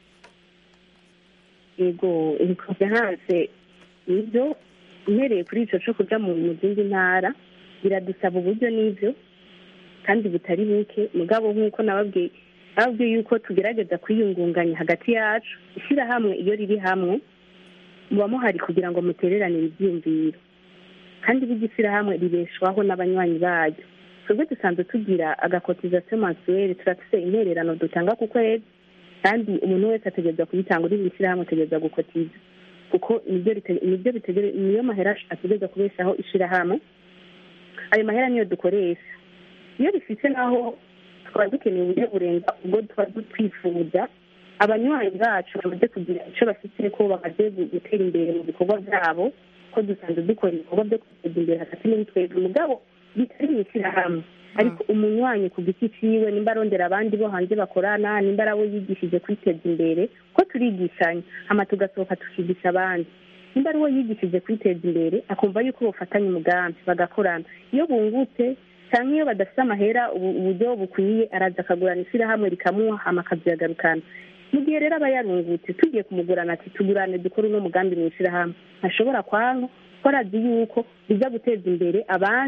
yego iyi konferanse nibyo uhereye kuri icyo cyo kujya mu zindi ntara biradusaba uburyo n'ibyo kandi butari buke mugabo nk'uko nababwiye nababwiye yuko tugerageza kwiyungunganya hagati yacu ishyirahamwe iyo riri hamwe muba muhari kugira ngo mutereranire ibyiyumviro kandi burya ishyirahamwe ribeshwaho n'abanywanyi baryo twebwe dusanzwe tugira agakotizasiyo mansuweri turafise intererano dutanga ku kwezi kandi umuntu wese ategereza kuyitanga uri mu ishyirahamwe ategereza gukotiza kuko nibyo niyo mahera ategereza kubeshaho ishyirahamwe ayo mahera niyo dukoresha iyo bifite naho tukaba dukeneye uburyo burenga ubwo tuba twifuza abanywanyi bacu bamaze kugira icyo bafite ko bamaze gutera imbere mu bikorwa byabo ko dusanzwe dukora ibikorwa byo kwiteza imbere hagati muri twebwe umugabo bitari mu ishyirahamwe ariko umunywanyi ku giti ciwe nimba arondera abandi bo hanze bakorana nimba ari abo yigishije kwiteza imbere ko turigishanya hama tugasohoka tukigisha abandi nimba ari uwo yigishije kwiteza imbere akumva yuko bafatanya umugambi bagakorana iyo bungutse cyangwa iyo badafite amahera uburyo bukwiye araza akagurana ishyirahamwe rikamuha hama akaziyagarukana mu gihe rero aba yarungutse tugiye kumugurana ati tugurane dukore uno mugambi mu ishyirahamwe ntashobora kwanka ko arazi yuko bijya guteza imbere abandi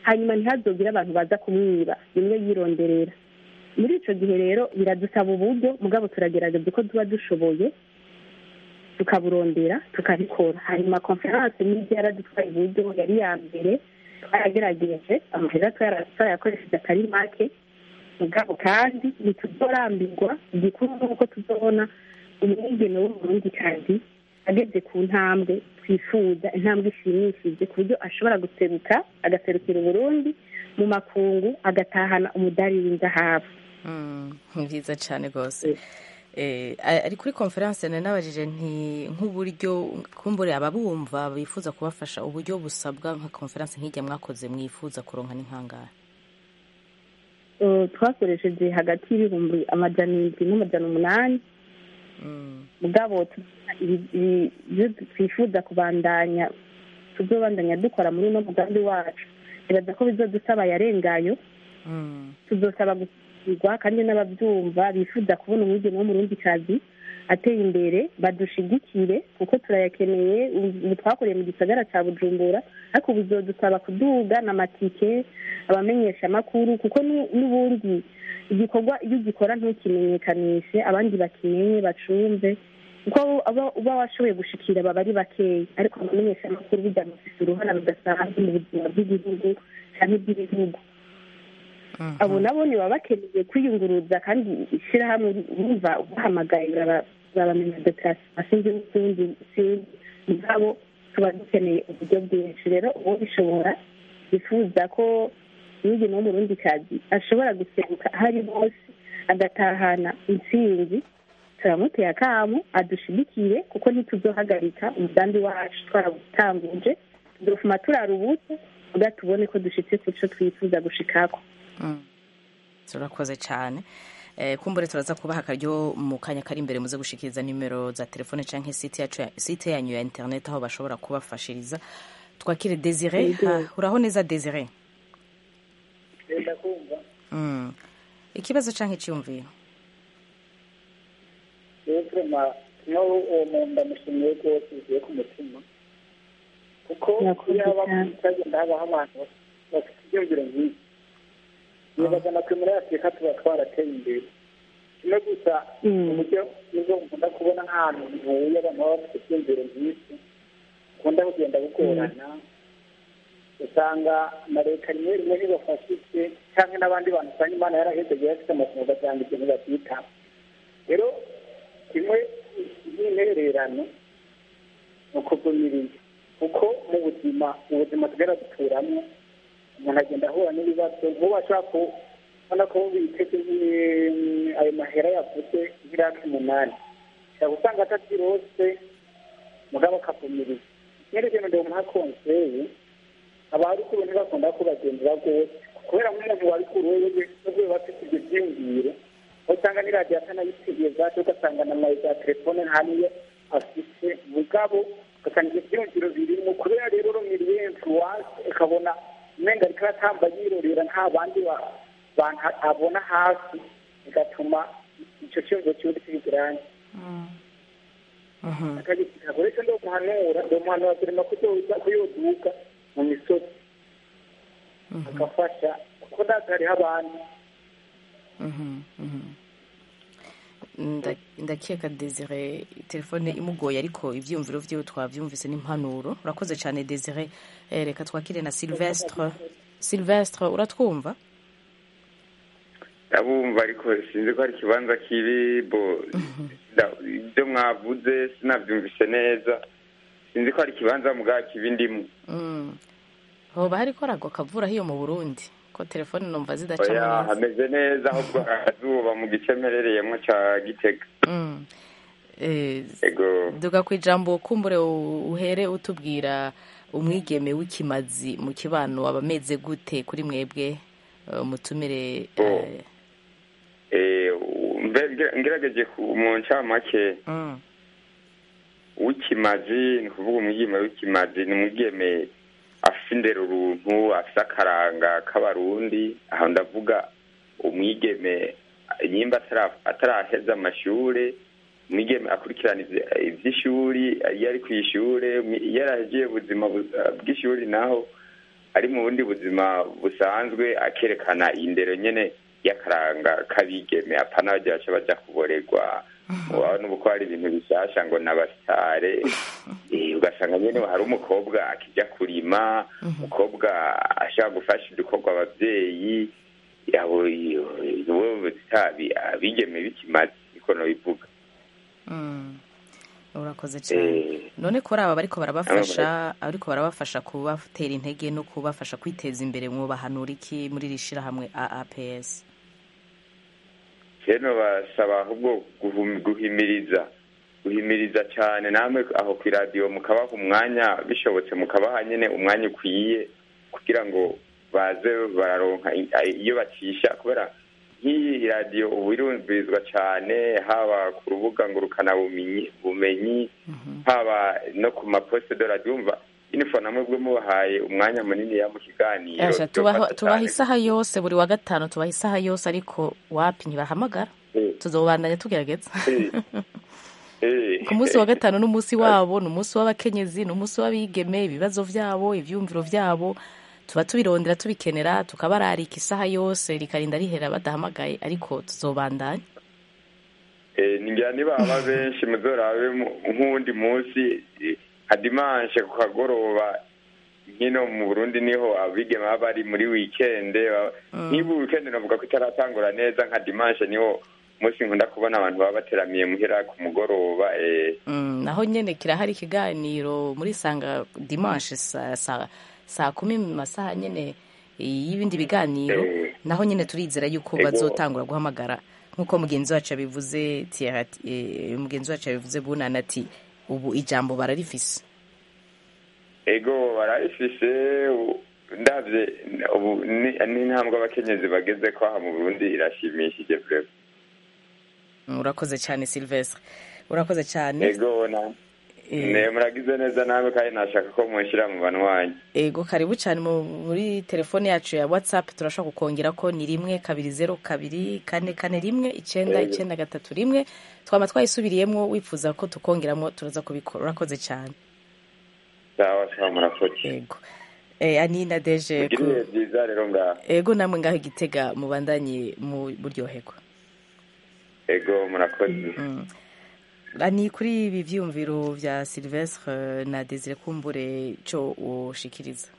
hanyuma ntihazogire abantu baza kumwiba bimwe yironderera muri icyo gihe rero biradusaba uburyo mugabo turagerageza uko tuba dushoboye tukaburondera tukabikora hanyuma konferanse n'ibyo yaradutwaye uburyo yari iya mbere twayagerageje amahera twarayakoresheje atari make mugabo kandi ntituzorambirwa igikuru ni uko tuzobona umwigeme w'umurundikazi ageze ku ntambwe twifuza intambwe ishimishije ku buryo ashobora guseruka agaserukira uburundi mu makungu agatahana umudari w'inzahabu ni byiza cyane rwose ari kuri konferanse nari nabajije nti nk'uburyo kumbure ababumva bifuza kubafasha uburyo busabwa nka konferanse nk'ijya mwakoze mwifuza kuronka n'inkangara twakoresheje hagati y'ibihumbi amajana indwi n'amajana umunani mugabo ibyo twifuza kubandanya tuzobandanya dukora muri uno mugambi wacu bibaza ko bizodusaba yarengayo tuzosaba gushyirwa kandi n'ababyumva bifuza kubona umwigeme wo mu rundi kazi ateye imbere badushigikire kuko turayakeneye ubu twakoreye mu gisagara cya bujumbura ariko ubu bizodusaba kuduga n'amatike abamenyesha amakuru kuko n'ubundi igikorwa iyo ugikora ntukimenyekanishe abandi bakimenye bacumve kuko uba washoboye gushikira baba ari bakeya ariko abamenyesha amakuru bijya mufise uruhara rudasanzwe mu buzima bw'igihugu cyangwa iby'ibihugu abo nabo baba bakeneye kwiyunguruza kandi ishyirahamwe bumva ubahamagaye babamenya dekarasiyo n'izindi sinzi mugabo tuba dukeneye uburyo bwinshi rero uwo bishobora bifuza ko umwigeme wo mu rundi kazi ashobora guseruka aho ari hose agatahana intsinzi turamuteye akamu adushigikire kuko ntituzohagarika umugambi wacu twarawutanguje dufuma turara ubuto kugira tubone ko dushitse ku cyo twifuza gushikako turakoze cyane kumbure turaza kubaha akaryo mu kanya kari imbere muze gushikiriza nimero za telefone cyangwa site yanyu ya interineti aho bashobora kubafashiriza twakire desire uraho neza desire ikibazo cyangwa icyumviro nawe uwo muntu ndamushimiye rwose bivuye ku mutima kuko iyo haba hagenda habaho abantu bafite ibyumviro nk'ibi nibaza na twe muri afurika tuba twarateye imbere kimwe gusa uburyo nibwo nkunda kubona nk'ahantu ntuye abantu baba bafite ibyumviro nk'ibyo ukunda kugenda bugorana usanga na leta rimwe rimwe ntibafashije cyangwa n'abandi bantu usanga imana yarahezegeye bafite amasomo ugasanga ibintu babyitaho rero kimwe n'intererano ni ukugumiriza kuko mu buzima mu buzima tugera duturamo umuntu agenda ahura n'ibibazo nk'ubu ashobora kubona ko biteze ayo mahera yavuze nk'irake umunani ushobora gusanga atabyirose mugabo akavumiriza nyine ibintu ndi umuha konseye aba ari kure ntibakunda ko bagendera rwose kubera nk'umuntu wari kure wewe n'ubwo bafite ibyo byiyumviro aho usanga n'iradiyo atanayisigiye zacu ugasanga na mayi za telefone nta niyo afite mugabo ugasanga ibyo byiyumviro birimo kubera rero rumiriye influence ukabona umenga ariko aratamba yirorera nta bandi bantu abona hasi bigatuma icyo cyumviro kiba kibigirange akagisika kuri cyo ndo muhanura ndo muhanura turema kuzoza kuyoduka mu misozi agafasha kuko ndazi hariho abantu ndakeka desire telefone imugoye ariko ibyiyumviro byiwe twabyumvise n'impanuro urakoze cyane desire reka twakire na silvestre silvestre uratwumva ndabumva ariko sinzi ko hari ikibanza kiri bo ibyo mwavuze sinabyumvise neza sinzi ko hari ikibanza mugabo kiba indimu hoba hari koragwa kavura hiyo mu burundi ko telefone numva zidaca neza hameze neza ahubwo akazuba mu gice mperereyemo cya gitega duga ku ijambo kumbure uhere utubwira umwigeme w'ikimazi mu kibano aba ameze gute kuri mwebwe umutumire ngerageje mu ncamake w'ikimazi ni ukuvuga umwigeme w'ikimazi ni umwigeme afite indero uruntu afite akaranga k'abarundi aho ndavuga umwigeme nyimba ataraheza amashuri umwigeme akurikirana iby'ishuri iyo ari ku ishuri iyo arahegiye ubuzima bw'ishuri naho ari mu bundi buzima busanzwe akerekana indero nyene y'akaranga k'abigeme apana bajya baca baja kuborerwa urabona ubu ko hari ibintu bishasha ngo n'abasitare Eh, ugasanga nyene hari umukobwa akija kurima umukobwa ashaka gufasha udukorwa abavyeyi abo bo zitabi abigeme bikimaze niko nobivuga Mm. urakoze cyane none kuri aba bariko barabafasha ariko barabafasha kubatera intege no kubafasha kwiteza imbere mwubahanura iki muri iri shirahamwe AAPS rero basaba ahubwo guhum- guhimiriza guhimiriza cyane namwe aho ku iradiyo mukabaha umwanya bishobotse mukabaha nyine umwanya ukwiye kugira ngo baze bararonka i- i- iyo bacisha kubera nk'iyi radiyo ubu irumvirizwa cyane haba ku rubuga ngurukanabumenyi bumenyi haba no ku maposite de radiyo umva inifo namwe bwe mubahaye umwanya munini ya mu kiganiro Asha, tubaha byofasha tubaha cane. isaha yose buri wa gatanu tubaha isaha yose ariko wapi ntibahamagara Eh. tuzobandanya tugerageza Eh. ku munsi wa gatanu n'umunsi wabo ni umunsi w'abakenyezi ni umunsi w'abigeme ibibazo byabo ibyumviro byabo tuba tubirondera tubikenera tukabararika isaha yose rikarinda rihera badahamagaye ariko tuzobandanya Eh, ningira nibaba benshi muzorabe mu- nk'uwundi munsi eh, nka dimanshe ku kagoroba nkino mu burundi niho abigeme baba bari muri wikende ba- nk'ibu wikende navuga ko itaratangura neza nka dimanshe niho umunsi nkunda kubona abantu baba bateramiye muhira ku mugoroba eh, Mm, naho nyene kirahari ikiganiro muri sanga dimanche saa sa, saa kumi mu masaha nyene y'ibindi biganiro Eh. naho nyene turizera yuko Ego. bazotangura guhamagara nk'uko mugenzi wacu yabivuze Thierry ati- eh, mugenzi wacu yabivuze bunana ati ubu ijambo bararifise ego barayifise u- ndavye ubu ni- n'intambwe abakenyezi bageze ko aha mu burundi irashimishije vrema Mm, urakoze cyane Sylvestre urakoze cyane ego na Eh. ne muragize neza nawe kandi nashaka ko munshyira mu banwanyi ego karibu cyane mu- muri telefone yacu ya whatsapp turashobora kukongera ko ni rimwe kabiri zeru kabiri kane kane rimwe icyenda Ego. icyenda gatatu rimwe twaba twayisubiriyemo wifuza ko tukongeramo turaza kubikora urakoze cyane sawa sawa murakoze ego eh, anina deje mugire ibihe byiza rero ngaho ego namwe ngaho igitega mubandanye mu buryoherwa ego murakoze Mm. ani kuri ibi vyumviro vya Sylvestre na Desire Kumbure cyo ushikiriza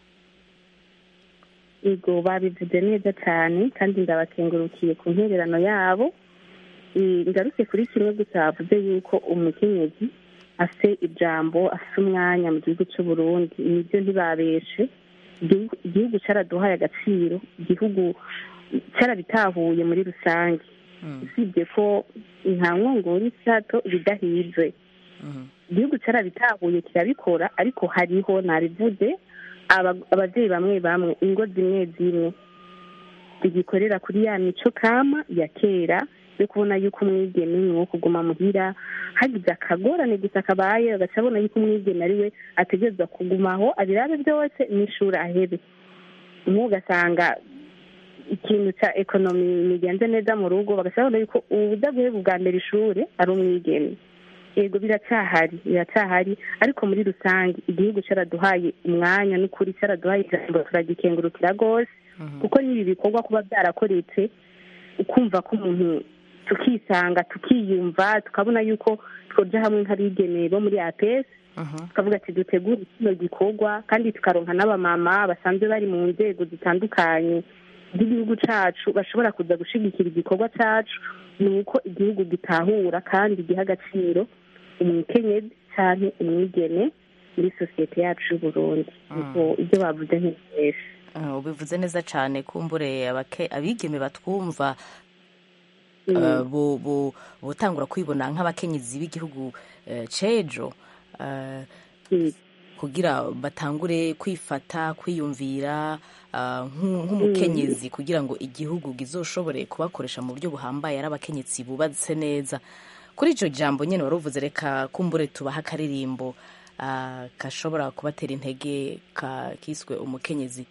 yego babivuze neza cyane kandi ndabakengurukiye ku ntererano yabo Eh, ngarutse kuri kimwe gusa bavuze yuko umukenyezi afite ijambo afite umwanya mu gihugu cy'u Burundi nibyo ntibabeshe Igihugu- igihugu cyaraduhaye agaciro igihugu cyarabitahuye muri rusange usibye ko nta nkongoro isato ibidahize igihugu cyarabitahuye kirabikora ariko hariho nabivuze aba- ababyeyi bamwe bamwe ingo zimwe zimwe zigikorera kuri ya mico kama ya kera yo kubona yuko umwigeme ni uwo kuguma muhira hagize akagorane gusa kabaye bagaca abona yuko umwigeme ari we ategerezwa kugumaho abirabe byose n'ishuri ahebe umwe ugasanga ikintu cya ekonomi nigenze neza mu rugo bagaca babona yuko ubuda guheba ubwa mbere ishuri ari umwigeme yego biracyahari biracyahari ariko muri rusange igihugu cyaraduhaye umwanya n'ukuri cyaraduhaye ijambo turagikengurukira rwose kuko n'ibi bikorwa kuba byarakoretse ukumva ko umuntu tukisanga tukiyumva tukabona yuko twoja hamwe nk'abigeneye bo muri apesi tukavuga ati dutegure kino gikorwa kandi tukaronka n'abamama basanzwe bari mu nzego zitandukanye z'igihugu cacu bashobora kuza gushigikira igikorwa cacu ni uko igihugu gitahura kandi giha agaciro umukenyezi canke umwigeme muri sosiyete yacu y'uburundi Ubwo ibyo bavuze ntibeshe Ah, ubivuze neza cyane kumbure abake- abigeme batwumva Mm. uh, bo- bo- botangura kwibona nk'abakenyezi b'igihugu eh, c'ejo uh, kugira batangure kwifata kwiyumvira ah, nk'u- nk'umukenyezi kugira ngo igihugu gizoshobore kubakoresha mu buryo buhambaye ari abakenyezi bubatse neza kuri icyo jambo nyine wari uvuze reka kumbure tubaha akaririmbo ah, gashobora kubatera intege ka- kiswe umukenyezi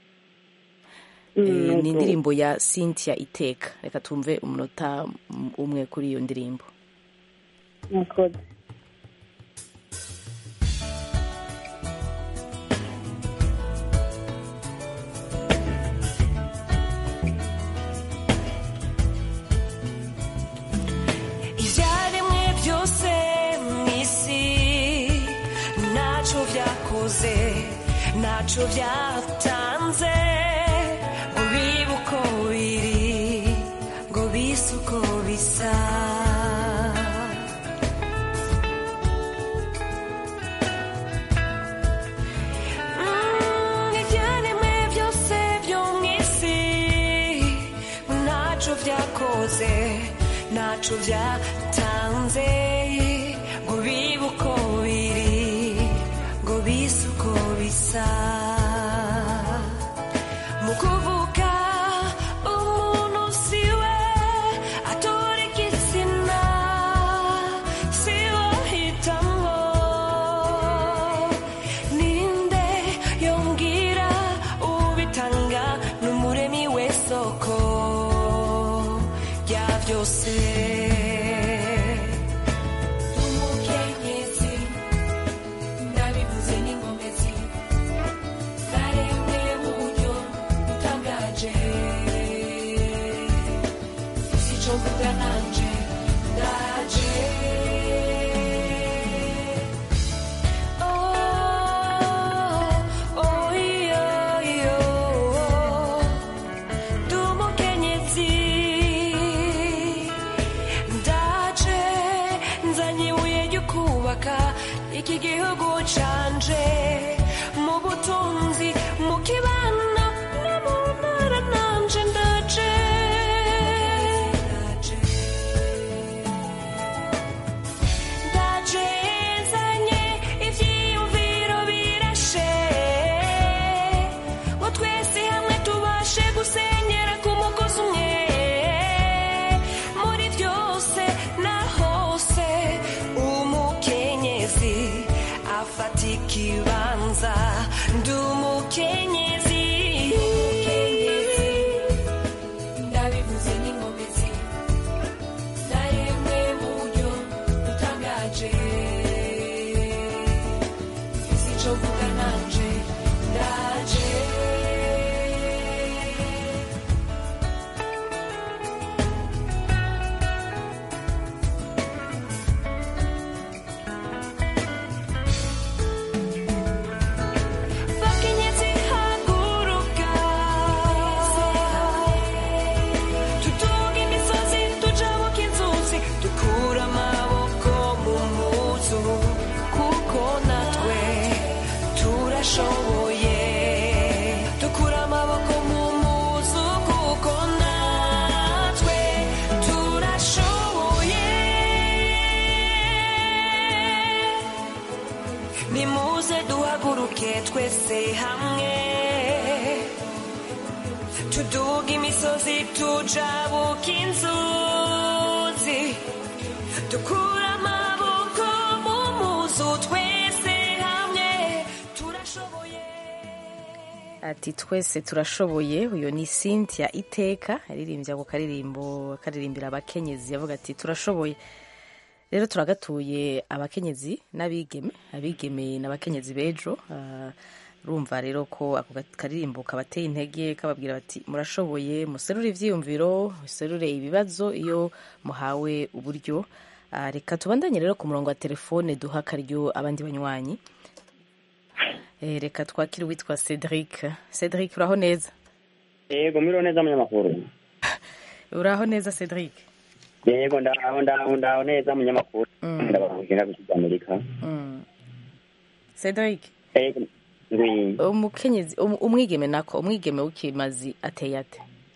Mm, Eh, ni yego. indirimbo ya cynthia iteka reka tumve umunota mm, umwe kuri iyo ndirimbo murakoze ntaco byatanze ngo bibe uko biri ngo bise uko bisa Mm, ibyaremwe byose byo mu isi ntaco byakoze ntaco byatanze ngo bibe uko biri ngo bise uko bisa mu kuvuga umuntu siwe atora igitsina siwe ahitamwo ninde yongera ubitanga n'umuremi w'isoko rya byose umukenyezi ndabivuze n'ingomezi zaremwe mu buryo butangaje si cyo mvuga nanje ndaje Oh, oh, iyo, iyo, ndi umukenyezi ndaje nzanye ibuye ryo kubaka iki gihugu canje mu butunzi mu kibano no mu ntara nanje ndaje ndaje nzanye ivyiyumviro birashe ngo twese hamwe tubashe gusenyera ku mugozi umwe muri byose na hose umukenyezi afata ikibanza ndi umukenyezi ndabivuze n'ingomezi zaremwe mu buryo butangaje si cyo mvuga nanje ndaje bakenyezi haguruka tutunga imisozi tujabuka inzuzi dukura amaboko mu muzu kuko natwe turashoboye dukura amaboko mu muzu kuko natwe turashoboye nimuze duhaguruke twese hamwe tuduga imisozi tujabuka inzuzi dukura amaboko mu muzu twese hamwe turashoboye ati twese turashoboye uyu ni cynthia iteka aririmbye ako karirimbo akaririmbira abakenyezi yavuga ati turashoboye rero turagatuye abakenyezi n'abigeme abigeme n'abakenyezi b'ejo Ah, urumva rero ko ako ga- karirimbo kabateye intege kababwira bati murashoboye muserure ivyiyumviro muserure ibibazo iyo muhawe uburyo Ah, reka tubandanye rero ku murongo wa telefone duha akaryo abandi banywanyi Eh, reka twakire uwitwa cedric cedric uraho neza yego miriho neza munyamakuru uraho neza cedric yego ndaho ndaho ndaho neza munyamakuru ndababwira gusiga amerika Mm. cedric yego ngwi umukenyezi um- umwigeme nako umwigeme w'ikimazi ateye ate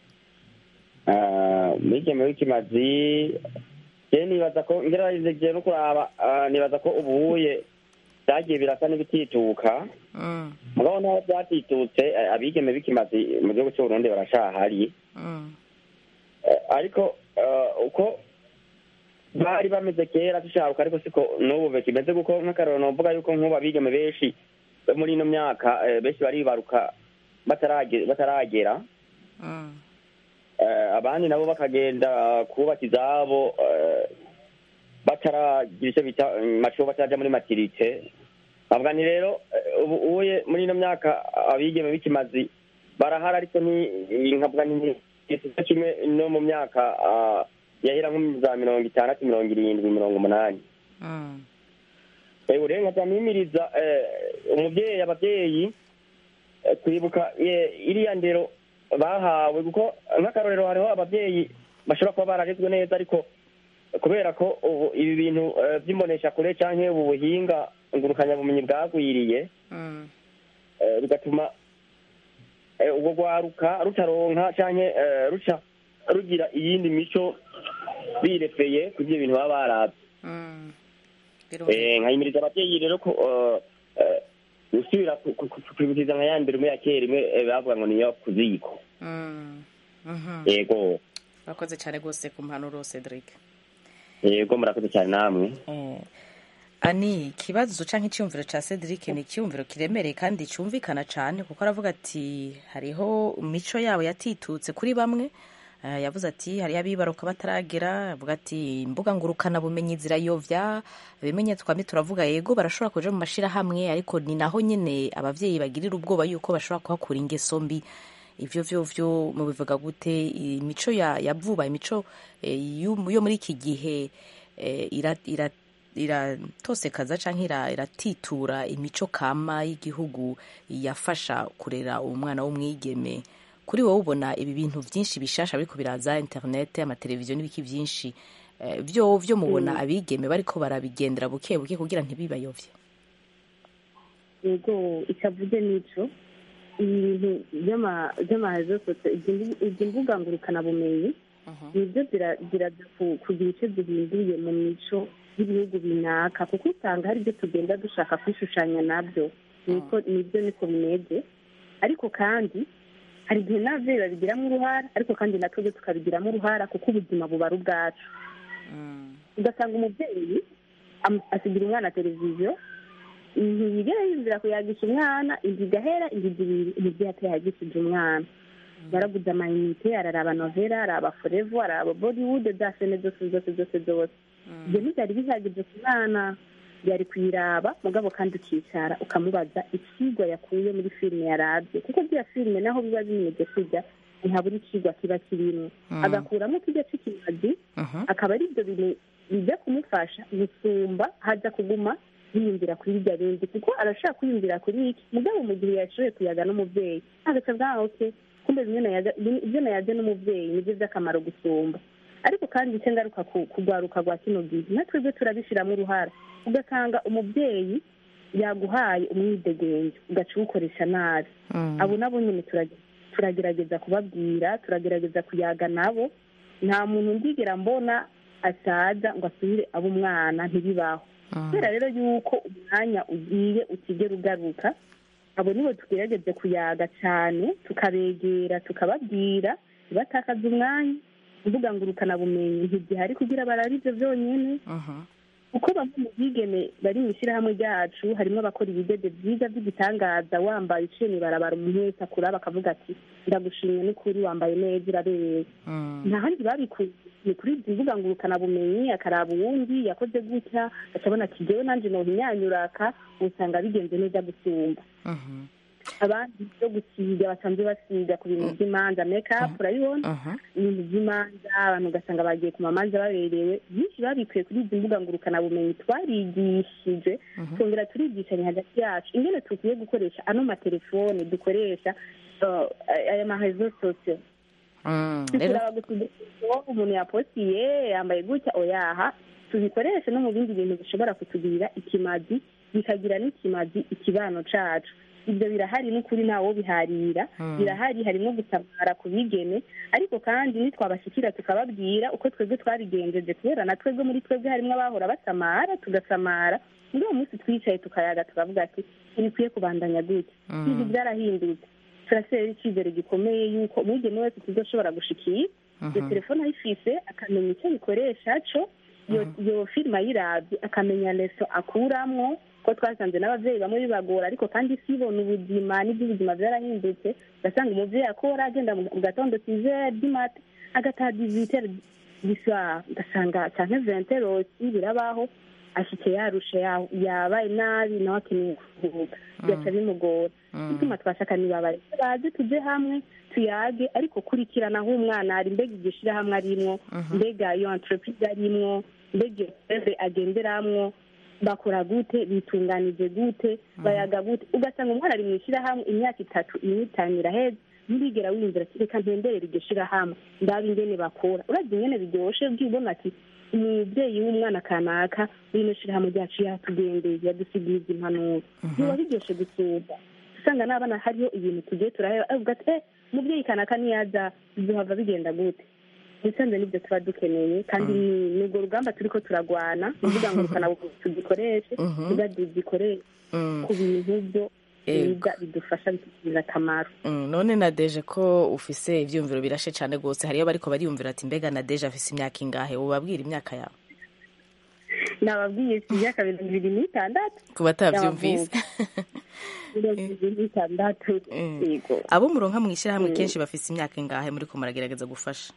Ah, umwigeme w'ikimazi je nibaza ko ngerageje no kuraba ah, nibaza ko ubuye byagiye birasa n'ibitituka Mm, mugabo naho byatitutse eh, abigeme b'ikimazi mu gihugu cy'uburundi barashahari mm, Eh, ariko eh, uko bari bameze kera tushabuka ariko siko n'ubu bikimeze kuko nk'akarero novuga yuko nk'ubu abigeme benshi bo muri ino myaka eh, benshi baribaruka batarage- bataragera mm, Eh, abandi nabo bakagenda kubaka izabo eh, bataragira icyo bita maco bataraja muri matirite bavuga nti rero eh, ubu uye muri ino myaka abigeme b'ikimazi barahari ariko ni nkavuga nti igice kimwe no mu myaka ah, yahera nko mu za mirongo itandatu mirongo irindwi mirongo umunani mm, ubu rero nkaza mpimiriza eh, umubyeyi ababyeyi eh, kwibuka eh, iriya ndero bahawe kuko nk'akarorero hariho ababyeyi bashobora kuba bararezwe neza ariko kubera ko ubu ibi bintu eh, by'imboneshakure cyangwa ubu buhinga ngurukanyabumenyi bwagwiriye eh, bigatuma eh, ubwo rwaruka rutaronka cyangwa ruca rugira iyindi mico birefeye ku byo bintu baba barabye Eh, nkayimiriza ababyeyi rero ko eh, eh, gusubira ku- ku- ku- kwibutiza nka ya mbere imwe ya kera imwe eh, bavuga ngo niyo ku ziko yego urakoze cyane rwose ku mpanuro cedric yego murakoze cyane namwe Eh, ani ikibazo cyangwa icyumviro cya cedric ni icyumviro kiremereye kandi cyumvikana cyane kuko aravuga ati hariho imico yabo yatitutse kuri bamwe Eh, yavuze ati hariho abibaruka bataragera avuga ati imbuga ngurukanabumenyi zirayovya bimenye twamye turavuga yego barashobora kuja mu mashirahamwe ariko ni naho nyene abavyeyi bagirira ubwoba yuko bashobora kuhakura ingeso mbi ivyo vyo vyo mubivuga gute imico ya, ya vuba imico eh, yo yo muri iki gihe eh, ira, ira iratosekaza canke ira- iratitura imico kama y'igihugu yafasha kurera umwana w'umwigeme kuri wowe ubona ibi bintu byinshi bishasha biriko biraza internet amateleviziyo n'ibiki byinshi eh, vyo vyo mubona Mm. abigeme bariko barabigendera buke buke kugira ntibibayovye yego itavuze n'ico ibi bintu by'ama- by'amarezo sosiyo izi mbu- izi mbuga ngurukanabumenyi nibyo zira- ziraza ku- kugira icyo zihinduye mu mico y'ibihugu binaka kuko usanga hari ibyo tugenda dushaka kwishushanya nabyo niko nibyo niko bimeze ariko kandi hari igihe n'ababyeyi babigiramo uruhara ariko kandi natwe tukabigiramo uruhara kuko ubuzima buba ari ubwacu ugasanga umubyeyi am- asigira umwana televiziyo ntiyigera yinjira kuyagisha umwana inzu igahera inzu ibiri umubyeyi atayagishije umwana yaraguze amayinite araraba novera araba forevo araba bollywood za sene zose zose zose zose ibyo ntibyari bihagije ku mwana yari kuyiraba mugabo kandi ukicara ukamubaza ikigwa yakuye muri filime yarabye kuko bya filime naho biba bimeze kujya ntihabura ikigwa kiba kirimo Mm. agakuramo kijya cy'ikimazi akaba ari ibyo bintu bijya kumufasha gusumba hajya kuguma yiyumvira kuri irya bindi kuko arashaka kwiyumvira kuri iki mugabo mu gihe yashoboye kuyaga n'umubyeyi agaca bwa oke kumbe bimwe nayaga- ibyo nayaze n'umubyeyi nibyo by'akamaro gusumba ariko kandi icyo ngaruka ku kugwaruka rwa kino gihe natwe byo turabishyiramo uruhara ugasanga umubyeyi yaguhaye umwidegenge ugaca uwukoresha nabi abo nabo nyine turage- turagerageza kubabwira turagerageza kuyaga nabo nta muntu ndigera mbona asaza ngo asubire abo umwana ntibibaho kubera rero yuko umwanya ugiye utigera ugaruka abo nibo tugerageze kuyaga cyane tukabegera tukababwira ntibatakaze umwanya imbuga ngurukanabumenyi ntigihari kugira barabe ibyo byonyine kuko bamwe mu bigeme bari mu ishyirahamwe ryacu harimo abakora ibidede byiza by'igitangaza wambaye uciye mu ibarabara umuntu wese akuraba akavuga ati ndagushimye n'ukuri wambaye neza urabereye nta handi babikuye ni kuri izi mbuga ngurukanabumenyi akaraba uwundi yakoze gutya akabona ati jyewe nanjye nohinyanyuraka usanga bigenze neza gusumba abandi byo gusiga basanzwe basiga ku bintu by'imanza mekapu urabibona ibintu by'imanza abantu ugasanga bagiye ku mamanza baberewe byinshi babikuye kuri izi mbuga ngurukanabumenyi twarigishije twongera turigishanya hagati yacu ingene tukwiye gukoresha ano matelefone dukoresha uh, aya marezo sosiyo tukuraba gusa uwo umuntu yapostiye yambaye gutya oyaha tubikoreshe no mu bindi bintu bishobora kutugirira ikimazi bikagira n'ikimazi ikibano cacu ibyo birahari n'ukuri ntawo biharira Mm. birahari harimo gutabara ku bigeme ariko kandi nitwabashyikira tukababwira uko twebwe twabigenjeje kubera na twebwe muri twebwe harimo abahora basamara tugasamara muri uwo munsi twicaye tukayaga tukavuga ati ntibikwiye kubandanya gutya Mm. ibintu byarahindutse turasera icyizere gikomeye yuko umwigeme wese tuzoshobora gushikira iyo Mhm. telefone ayifise akamenya icyo bikoresha co iyo iyo filime ayirabye akamenya leso akuramwo ko twasanze n'ababyeyi bamwe bibagora ariko kandi isi ibona ubuzima n'iby'ubuzima byarahindutse ugasanga umubyeyi akora agenda mu mu gatondo sizere dimate agataha dizitere diswara ugasanga cyane venterosi birabaho ashitse yarushe ya- yabaye nabi nawe akeneye kuruhuka bigaca bimugora bituma twashaka nibabaye baze tuje hamwe tuyage ariko kurikirana aho umwana ari mbega iryo shirahamwe arimwo mbega iyo entreprise arimwo mbega iyo sebe agenderamwo bakora gute bitunganije gute bayaga gute ugasanga umwana ari mu ishyirahamwe imyaka itatu ine itanu iraheze ntirigera wiyumvira ati reka ntemberere iryo shyirahamwe ndaba ingene bakora urazi ingene biryoshe ubwibona ati umubyeyi w'umwana kanaka w'ino shyirahamwe ryacu yatugendeye yadusigiye izi impanuro biba biryoshe gusumba usanga n'abana hariho ibintu tugiye turaheba avuga ati eh umubyeyi kanaka niyaza bizohava bigenda gute ubusanzwe nibyo tuba dukeneye kandi ni- ni urwo rugamba turiko turagwana ni ukuvuga ngo rukana tugikoreshe tuba tugikoreshe ku bintu byo Yego. biga bidufasha bitugirira akamaro Mm, none nadeje ko ufise ivyumviro birashe cane gose hariyo bariko bariyumvira ati mbega nadeje afise imyaka ingahe ubabwira imyaka yawe nababwiye si imyaka mirongo ibiri n'itandatu ku batavyumvise mirongo ibiri n'itandatu yego abo muronka mw'ishirahamwe Mm. kenshi bafise imyaka ingahe muriko muragerageza gufasha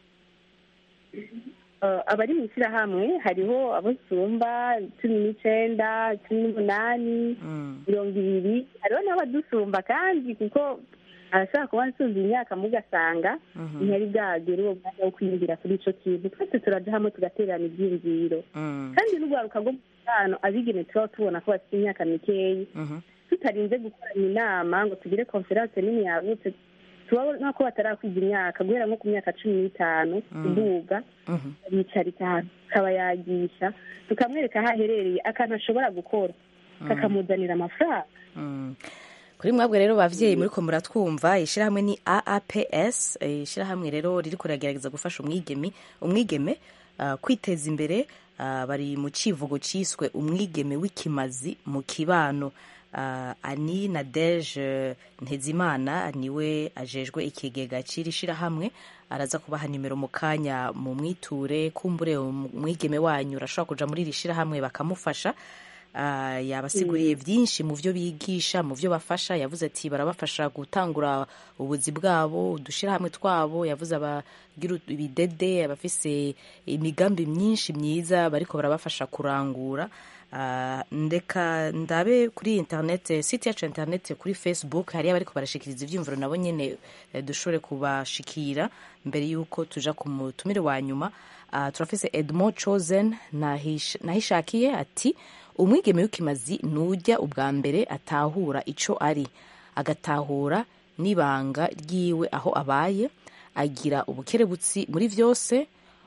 Uh, abari mu ishyirahamwe hariho abo nsumba cumi n'icenda cumi n'umunani mirongo ibiri hariho n'abadusumba kandi kuko arashobora kuba nsumba imyaka mugasanga ntiyari bwagera uwo mwanya wo kwiyumvira kuri ico kintu twese turaja hamwe tugaterana ivyiyumviro kandi n'urwaruka rwo mu mubano abigeme turaba tubona ko bafite imyaka mikeyi tutarinze gukorana inama ngo tugire konferanse nini yagutse tubona ko batarakwiza imyaka guhera nko ku myaka cumi n'itanu kuduga bicarika ahantu tukabayagisha tukamwereka aho aherereye akantu ashobora gukora kakamuzanira amafaranga Mm. kuri mwabwe rero bavyeyi muriko muratwumva ishirahamwe ni AAPS eh, ishirahamwe rero ririko riragerageza gufasha umwigeme umwigeme ah, kwiteza imbere ah, bari mu civugo ciswe umwigeme w'ikimazi mu kibano Ah, ani nadege ntezimana niwe ajejwe ikigega c'iri shirahamwe araza kubaha nimero mu kanya mu mwiture kumbure umwigeme wanyu urashobora kuja muri iri shirahamwe bakamufasha Ah, yabasiguriye byinshi mu byo bigisha mu byo bafasha yavuze ati barabafasha gutangura ubuzi bwabo udushirahamwe twabo yavuze abagira ibidede abafise imigambi myinshi myiza bariko barabafasha kurangura Ah, ndeka ndabe kuri internet site yacu ya internet kuri facebook hariyo abariko barashikiriza ivyumviro nabo nyene eh, dushobore kubashikira mbere yuko tuja ku mutumire wa nyuma Ah, turafise edmond chosen nahish- nahishakiye ati umwigeme w'ikimazi nujya ubwa mbere atahura ico ari agatahura n'ibanga ryiwe aho abaye agira ubukerebutsi muri vyose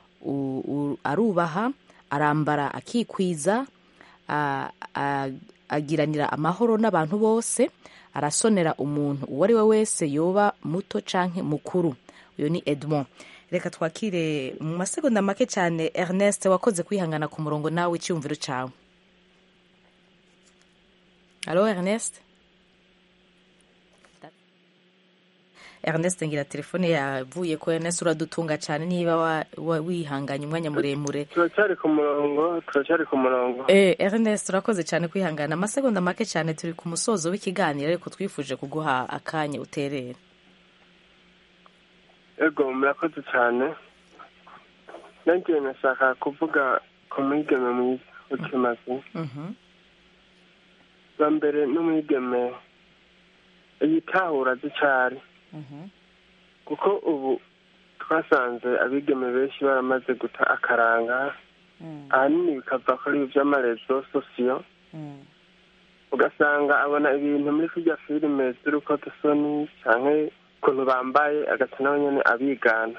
u- u- arubaha arambara akikwiza a- a- agiranira amahoro n'abantu bose arasonera umuntu uwo ari we wese yoba muto canke mukuru uyo ni edmond reka twakire mu masegonda make cyane ernest wakoze kwihangana ku murongo nawe icyumviro cyawe alo ernest ernest ngira telefone yavuye ko ernest uradutunga cyane niba wa- wa- wihanganye umwanya muremure turacyari ku murongo turacyari ku murongo Eh, Ernest urakoze cyane kwihangana amasegonda make cyane turi ku musozo w'ikiganiro ariko twifuje kuguha akanya uterera ego murakoze cyane nanjye nashaka kuvuga ku mwigeme mwiza w'ikimazi bwa mbere n'umwigeme yitahura azi icyo ari kuko ubu twasanze abigeme benshi baramaze guta akaranga ahanini bikava kuri ibi by'amarezo sosiyo ugasanga abona ibintu muri kurya filime z'urukozasoni cyangwa ukuntu bambaye agasa nawe nyine abigana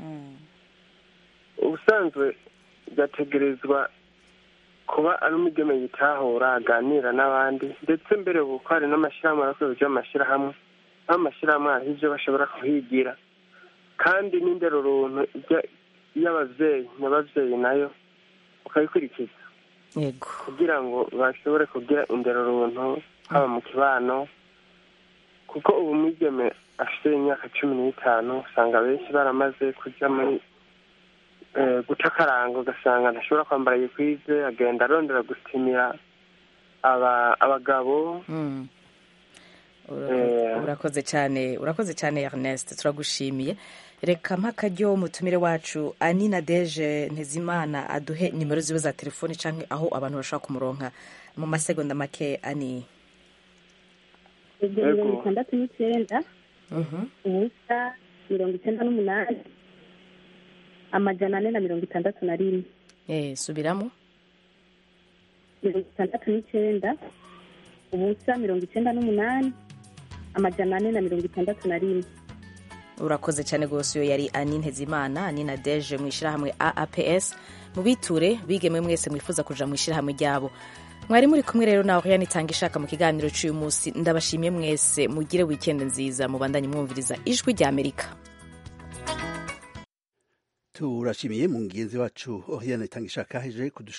ubusanzwe byategerezwa kuba ari umugeme yitahura aganira n'abandi ndetse mbere ubu ko hari n'amashyirahamwe arakorera by'amashyirahamwe aho amashyirahamwe hariho ibyo bashobora kuhigira kandi n'indero runtu ijya- y'ababyeyi n'ababyeyi nayo ukayikurikiza yego kugira ngo bashobore kugira indero runtu haba mu kibano kuko ubu mwigeme afite imyaka cumi n'itanu usanga benshi baramaze kujya muri eh, guca akaranga ugasanga ntashobora kwambara yikwize agenda arondera gusitimira aba- abagabo Mm. Eh. urakoze cyane urakoze cyane Ernest turagushimiye reka mpakaryo umutumire wacu ani na deje ntezimana aduhe nimero ziwe za telefoni cyangwa aho abantu bashobora kumuronka mu masegonda make ani ubwo Yego. mirongo itandatu n'icyenda ubusa mirongo icyenda n'umunani amajana ane na mirongo itandatu na rimwe eh subiramo mirongo itandatu n'icyenda ubusa mirongo icyenda n'umunani amajana ane na mirongo itandatu na rimwe urakoze cyane rwose iyo yari ani ntezimana ani na deje mu ishyirahamwe aaps mubiture bigeme mwese mwifuza kuja mu ishyirahamwe ryabo mwari muri kumwe rero nawe yani itanga ishaka mu kiganiro cy'uyu munsi ndabashimiye mwese mugire wikendi nziza mubandanye mwumviriza ijwi rya amerika turashimiye mu ngenzi wacu oriane itanga ishaka heje